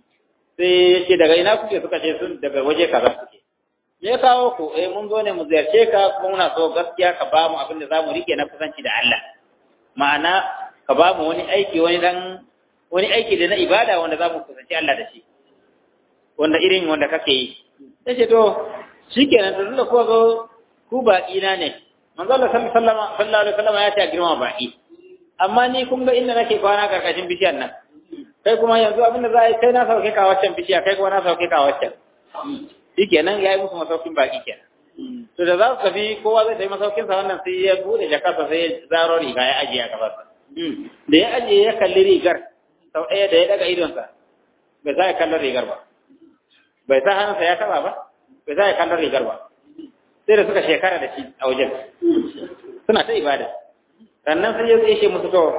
sai ya ce daga ina kuke suka ce sun daga waje kaza suke me ya kawo ku eh mun zo ne mu ziyarce ka kuma muna so gaskiya ka ba mu abin da za mu rike na kusanci da Allah ma'ana ka ba mu wani aiki wani dan wani aiki da na ibada wanda za mu kusanci Allah da shi wanda irin wanda kake yi sai ce to shikenan to tunda ko zo ku baki na ne manzo Allah sallallahu alaihi wasallam ya ce a girma baki amma ni kun ga inda nake kwana karkashin bishiyar nan kai kuma yanzu abin da za a yi kai na sauke ka waccan bishiya kai kuma na sauke ka waccan shikenan ya yi musu masaukin baki kenan to da za su tafi kowa zai tafi masaukin sa wannan sai ya bude jakarsa sai ya zaro riga ya ajiye a gabansa da ya ajiye ya kalli rigar sau ɗaya da ya daga idonsa bai sa ya kallon rigar ba bai sa hannunsa ya taba ba bai sa ya kallon rigar ba sai da suka shekara da shi a wajen suna ta ibada sannan sai ya ce musu to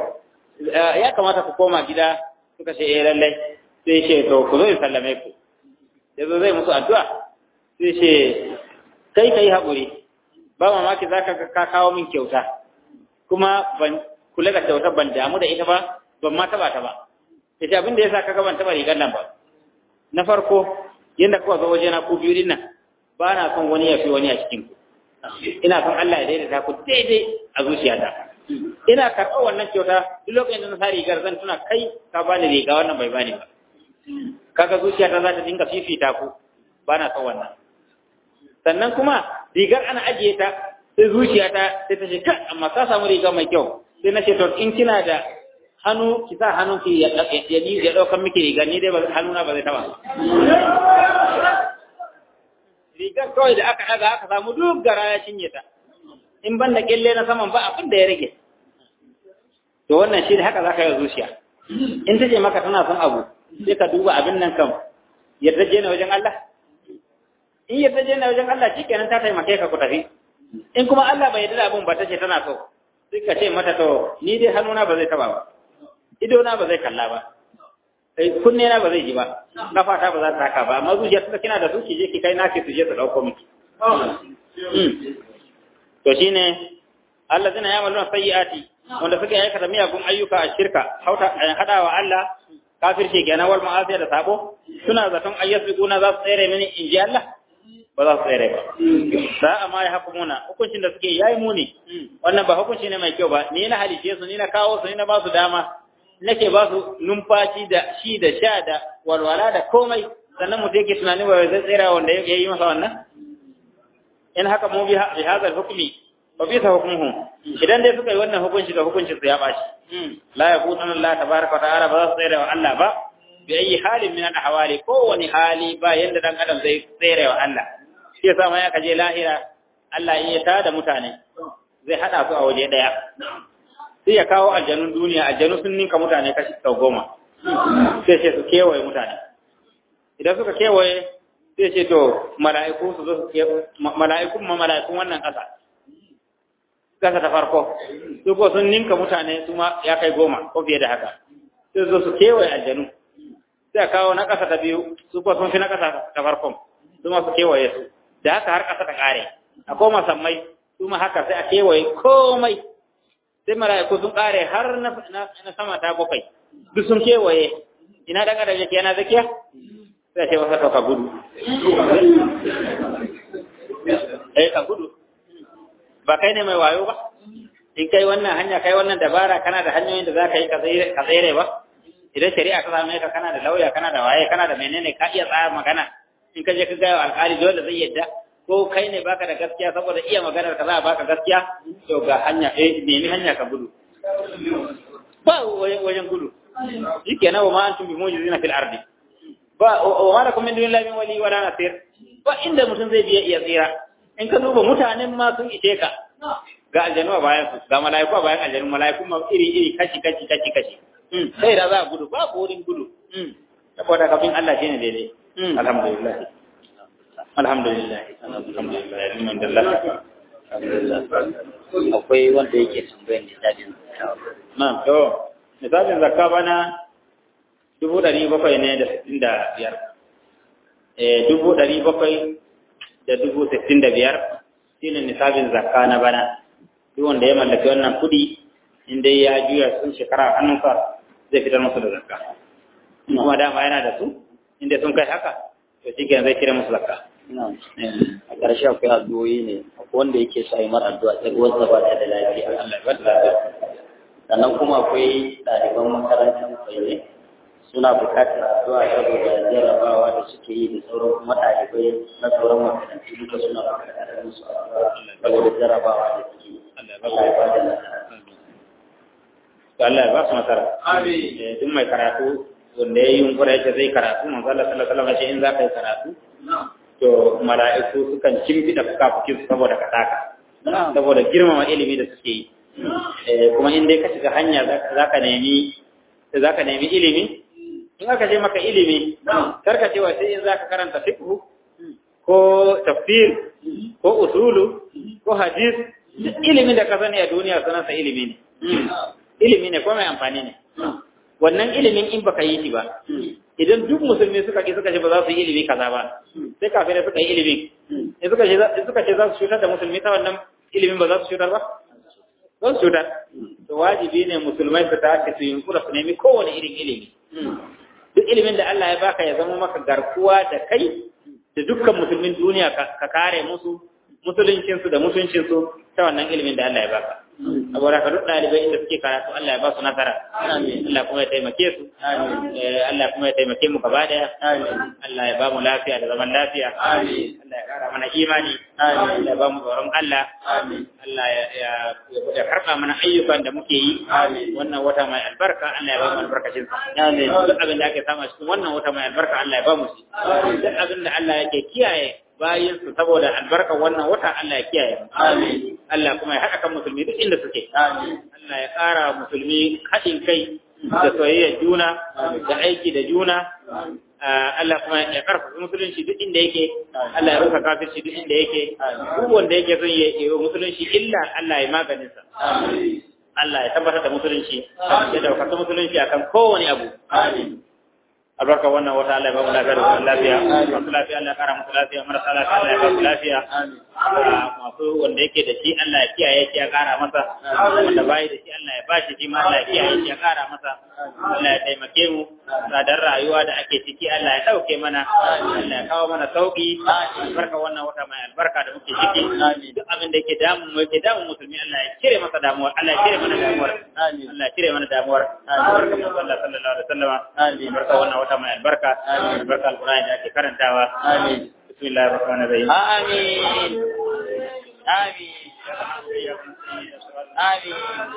ya kamata ku koma gida suka ce eh lallai sai ce to ku zo in sallame ku ya zo zai musu addu'a sai ce kai kai haƙuri ba mamaki za ka kawo min kyauta kuma ban kula da kyautar ban damu da ita ba ban ma taba ta ba ya ce abin da ya sa ka ban taba rigar nan ba na farko yadda kuka zo waje na ku biyu din nan ba na son wani ya fi wani a cikin ku ina son Allah ya daidaita ku daidai a zuciyata ina karɓar wannan kyauta duk lokacin da na sa rigar zan tuna kai ka bani riga wannan bai bani ba kaga zuciyata za ta dinga fifita ku ba na son wannan sannan kuma rigar ana ajiye ta sai zuciyata sai ta ce kai amma ka samu riga mai kyau sai na ce to in kina da hannu ki sa hannun ki ya ya daukan miki riga ni dai hannuna ba zai taba rigar kawai da aka daga aka samu duk gara ya cinye ta in ban da kelle na saman ba abin da ya rage to wannan shi da haka zaka yi zuciya in ta ce maka tana son abu sai ka duba abin nan kam yarda je na wajen Allah in yarda je na wajen Allah shikenan ta taimake ka ku tafi in kuma Allah bai yarda da abin ba ta ce tana so sai ka ce mata to ni dai hannuna ba zai taba ba ido na ba zai kalla ba kunne na ba zai ji ba kafa ta ba za ta haka ba amma zuciya ta kina da su ki je ki kai naki su je su dauko miki to shine allazina ya'maluna sayyi'ati wanda suka aikata miyagun ayyuka a shirka hauta hadawa Allah kafirce kenan wal ma'asiya da sabo suna zaton ayyasbiquna za su tsere mini in ji Allah ba za su tsere ba za a ma ya hukumuna hukuncin da suke yayi muni wannan ba hukunci ne mai kyau ba ni na halice su ni na kawo su ni na ba su dama nake ba su numfashi da shi da sha da walwala da komai sannan mutum yake tunanin ba zai tsira wanda ya yi masa wannan in haka mu bi hadha hukmi fa bi hukmuhu idan dai suka yi wannan hukunci da hukuncin su ya bashi la yaqutuna Allah tabaaraka wa ta'ala ba za su tsira wa Allah ba bi ayi halin min al-ahwali ko wani hali ba yanda dan adam zai tsira wa Allah shi yasa ma ya kaje lahira Allah ya tada mutane zai hada su a waje daya sai ya kawo aljanun duniya aljanu sun ninka mutane kashi sau goma sai ce su kewaye mutane idan suka kewaye sai ce to mala'iku su zo mala'ikun ma mala'ikun wannan ƙasa ƙasa ta farko su ko sun ninka mutane su ma ya kai goma ko fiye da haka sai zo su kewaye aljanu sai a kawo na ƙasa ta biyu su ko sun fi na ƙasa ta farkon su ma su kewaye su da haka har ƙasa ta ƙare a koma sammai su ma haka sai a kewaye komai sai mala'iku sun kare har na sama ta bakwai duk sun kewaye ina dan adam yake yana zakiya sai ce wasa ka gudu eh ka gudu ba kai ne mai wayo ba in kai wannan hanya kai wannan dabara kana da hanyoyin da zaka yi ka tsere ba idan shari'a ta same ka kana da lauya kana da waye kana da menene ka iya tsaya magana in ka je ka gaya alƙali dole zai yadda ko kai ne baka da gaskiya saboda iya maganar ka za a baka gaskiya to ga hanya eh nemi hanya ka gudu ba wajen gudu shikenan wa ma antum bi mujizina fil ardi ba wa ma lakum min dunillahi min wali wala nasir ba inda mutum zai biya iya tsira in ka duba mutanen ma sun ishe ka ga aljanu a bayan su ga mala'iku a bayan aljanu mala'iku ma iri iri kashi kashi kashi kashi sai da za a gudu babu wurin gudu saboda kafin Allah shine daidai alhamdulillah alhamdulillah alhamdulillah alhamdulillah akwai wanda yake tambayar nisabin na to nisabin zakka bana dubu ɗari bakwai ne da sittin da biyar eh dubu ɗari bakwai da dubu sittin da biyar shine nisabin zakka na bana duk wanda ya mallaki wannan kuɗi in dai ya juya sun shekara a hannunsa zai fitar musu da zakka kuma dama yana da su inda sun kai haka to shi zai cire musu zakka a ƙarshe akwai addu'o'i ne akwai wanda yake sa yi mar addu'a ta ruwan ba ta da lafiya Allah ya bada lafiya sannan kuma akwai ɗaliban makarantar kwaye suna buƙatar addu'a saboda jarabawa da suke yi da sauran kuma ɗalibai na sauran makarantu duka suna buƙatar musu addu'a saboda jarabawa da suke yi Allah ya bada nasara to Allah ya ba su nasara amin duk mai karatu wanda ya yi yunkura yace zai karatu manzo Allah sallallahu alaihi wasallam in za ka yi karatu to mala'iku sukan cimfida fukafukin su saboda ka saka saboda girmama ilimi da suke yi kuma in dai ka shiga hanya za ka nemi za ka nemi ilimi in aka ce maka ilimi karka cewa sai in za ka karanta fiqh ko tafsir ko usulu ko hadis ilimin da ka sani a duniya sunansa ilimi ne ilimi ne ko mai amfani ne wannan ilimin in baka yi shi ba idan duk musulmi suka ki suka ce ba za su yi ilimi kaza ba sai kafirai suka yi ilimin in suka ce suka ce za su cutar da musulmi ta wannan ilimin ba za su cutar ba za su cutar to wajibi ne musulmai su tashi su yunkura su nemi kowane irin ilimi duk ilimin da Allah ya baka ya zama maka garkuwa da kai da dukkan musulmin duniya ka kare musu musuluncinsu da mutuncinsu ta wannan ilimin da Allah ya baka saboda ka duk ɗalibai inda suke karatu Allah ya ba su nasara Allah kuma ya taimake su Allah kuma ya taimake mu gaba daya Allah ya ba mu lafiya da zaman lafiya Allah ya kara mana imani Allah ya ba mu tsoron Allah Allah ya karɓa mana ayyukan da muke yi wannan wata mai albarka Allah ya ba mu albarkacin sa duk abin da ake samu cikin wannan wata mai albarka Allah ya ba mu shi duk abin da Allah yake kiyaye bayan su saboda albarkar wannan wata Allah ya kiyaye amin Allah kuma ya haɗa kan musulmi duk inda suke amin Allah ya ƙara musulmi haɗin kai da soyayyar juna da aiki da juna Allah kuma ya karfafa musulunci duk inda yake Allah ya rusa kafirci duk inda yake duk wanda yake son ya yi musulunci illa Allah ya maganin sa Allah ya tabbatar da musulunci ya daukar musulunci akan kowane abu amin albarka wannan wata Allah ya ba mu lafiya da zaman lafiya masu lafiya Allah ya kara musu lafiya marasa lafiya Allah ya ba su lafiya masu wanda yake da shi Allah ya kiyaye shi ya kara masa wanda bai da shi Allah ya bashi shi ma Allah ya kiyaye shi ya kara masa Allah ya taimake mu tsadar rayuwa da ake ciki Allah ya dauke mana Allah ya kawo mana sauki albarka wannan wata mai albarka da muke ciki duk abin da yake damu mu yake damu musulmi Allah ya cire masa damuwar Allah ya cire mana damuwar Allah ya cire mana damuwar albarka mu sallallahu alaihi wasallam albarka wannan wata mai albarka albarka alqur'ani da ake karantawa amin bismillahir rahmanir rahim amin amin amin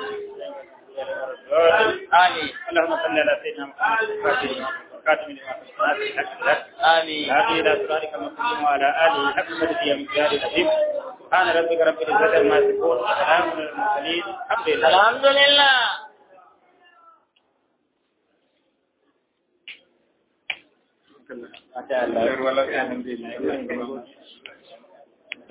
آمين اللهم صل على سيدنا محمد وكاتب لما آمين هذه إلى صراطك المستقيم وعلى آله حق مدد يا مقدار العظيم سبحان ربك رب العزة عما يصفون وسلام على المرسلين الحمد لله الحمد لله ما شاء الله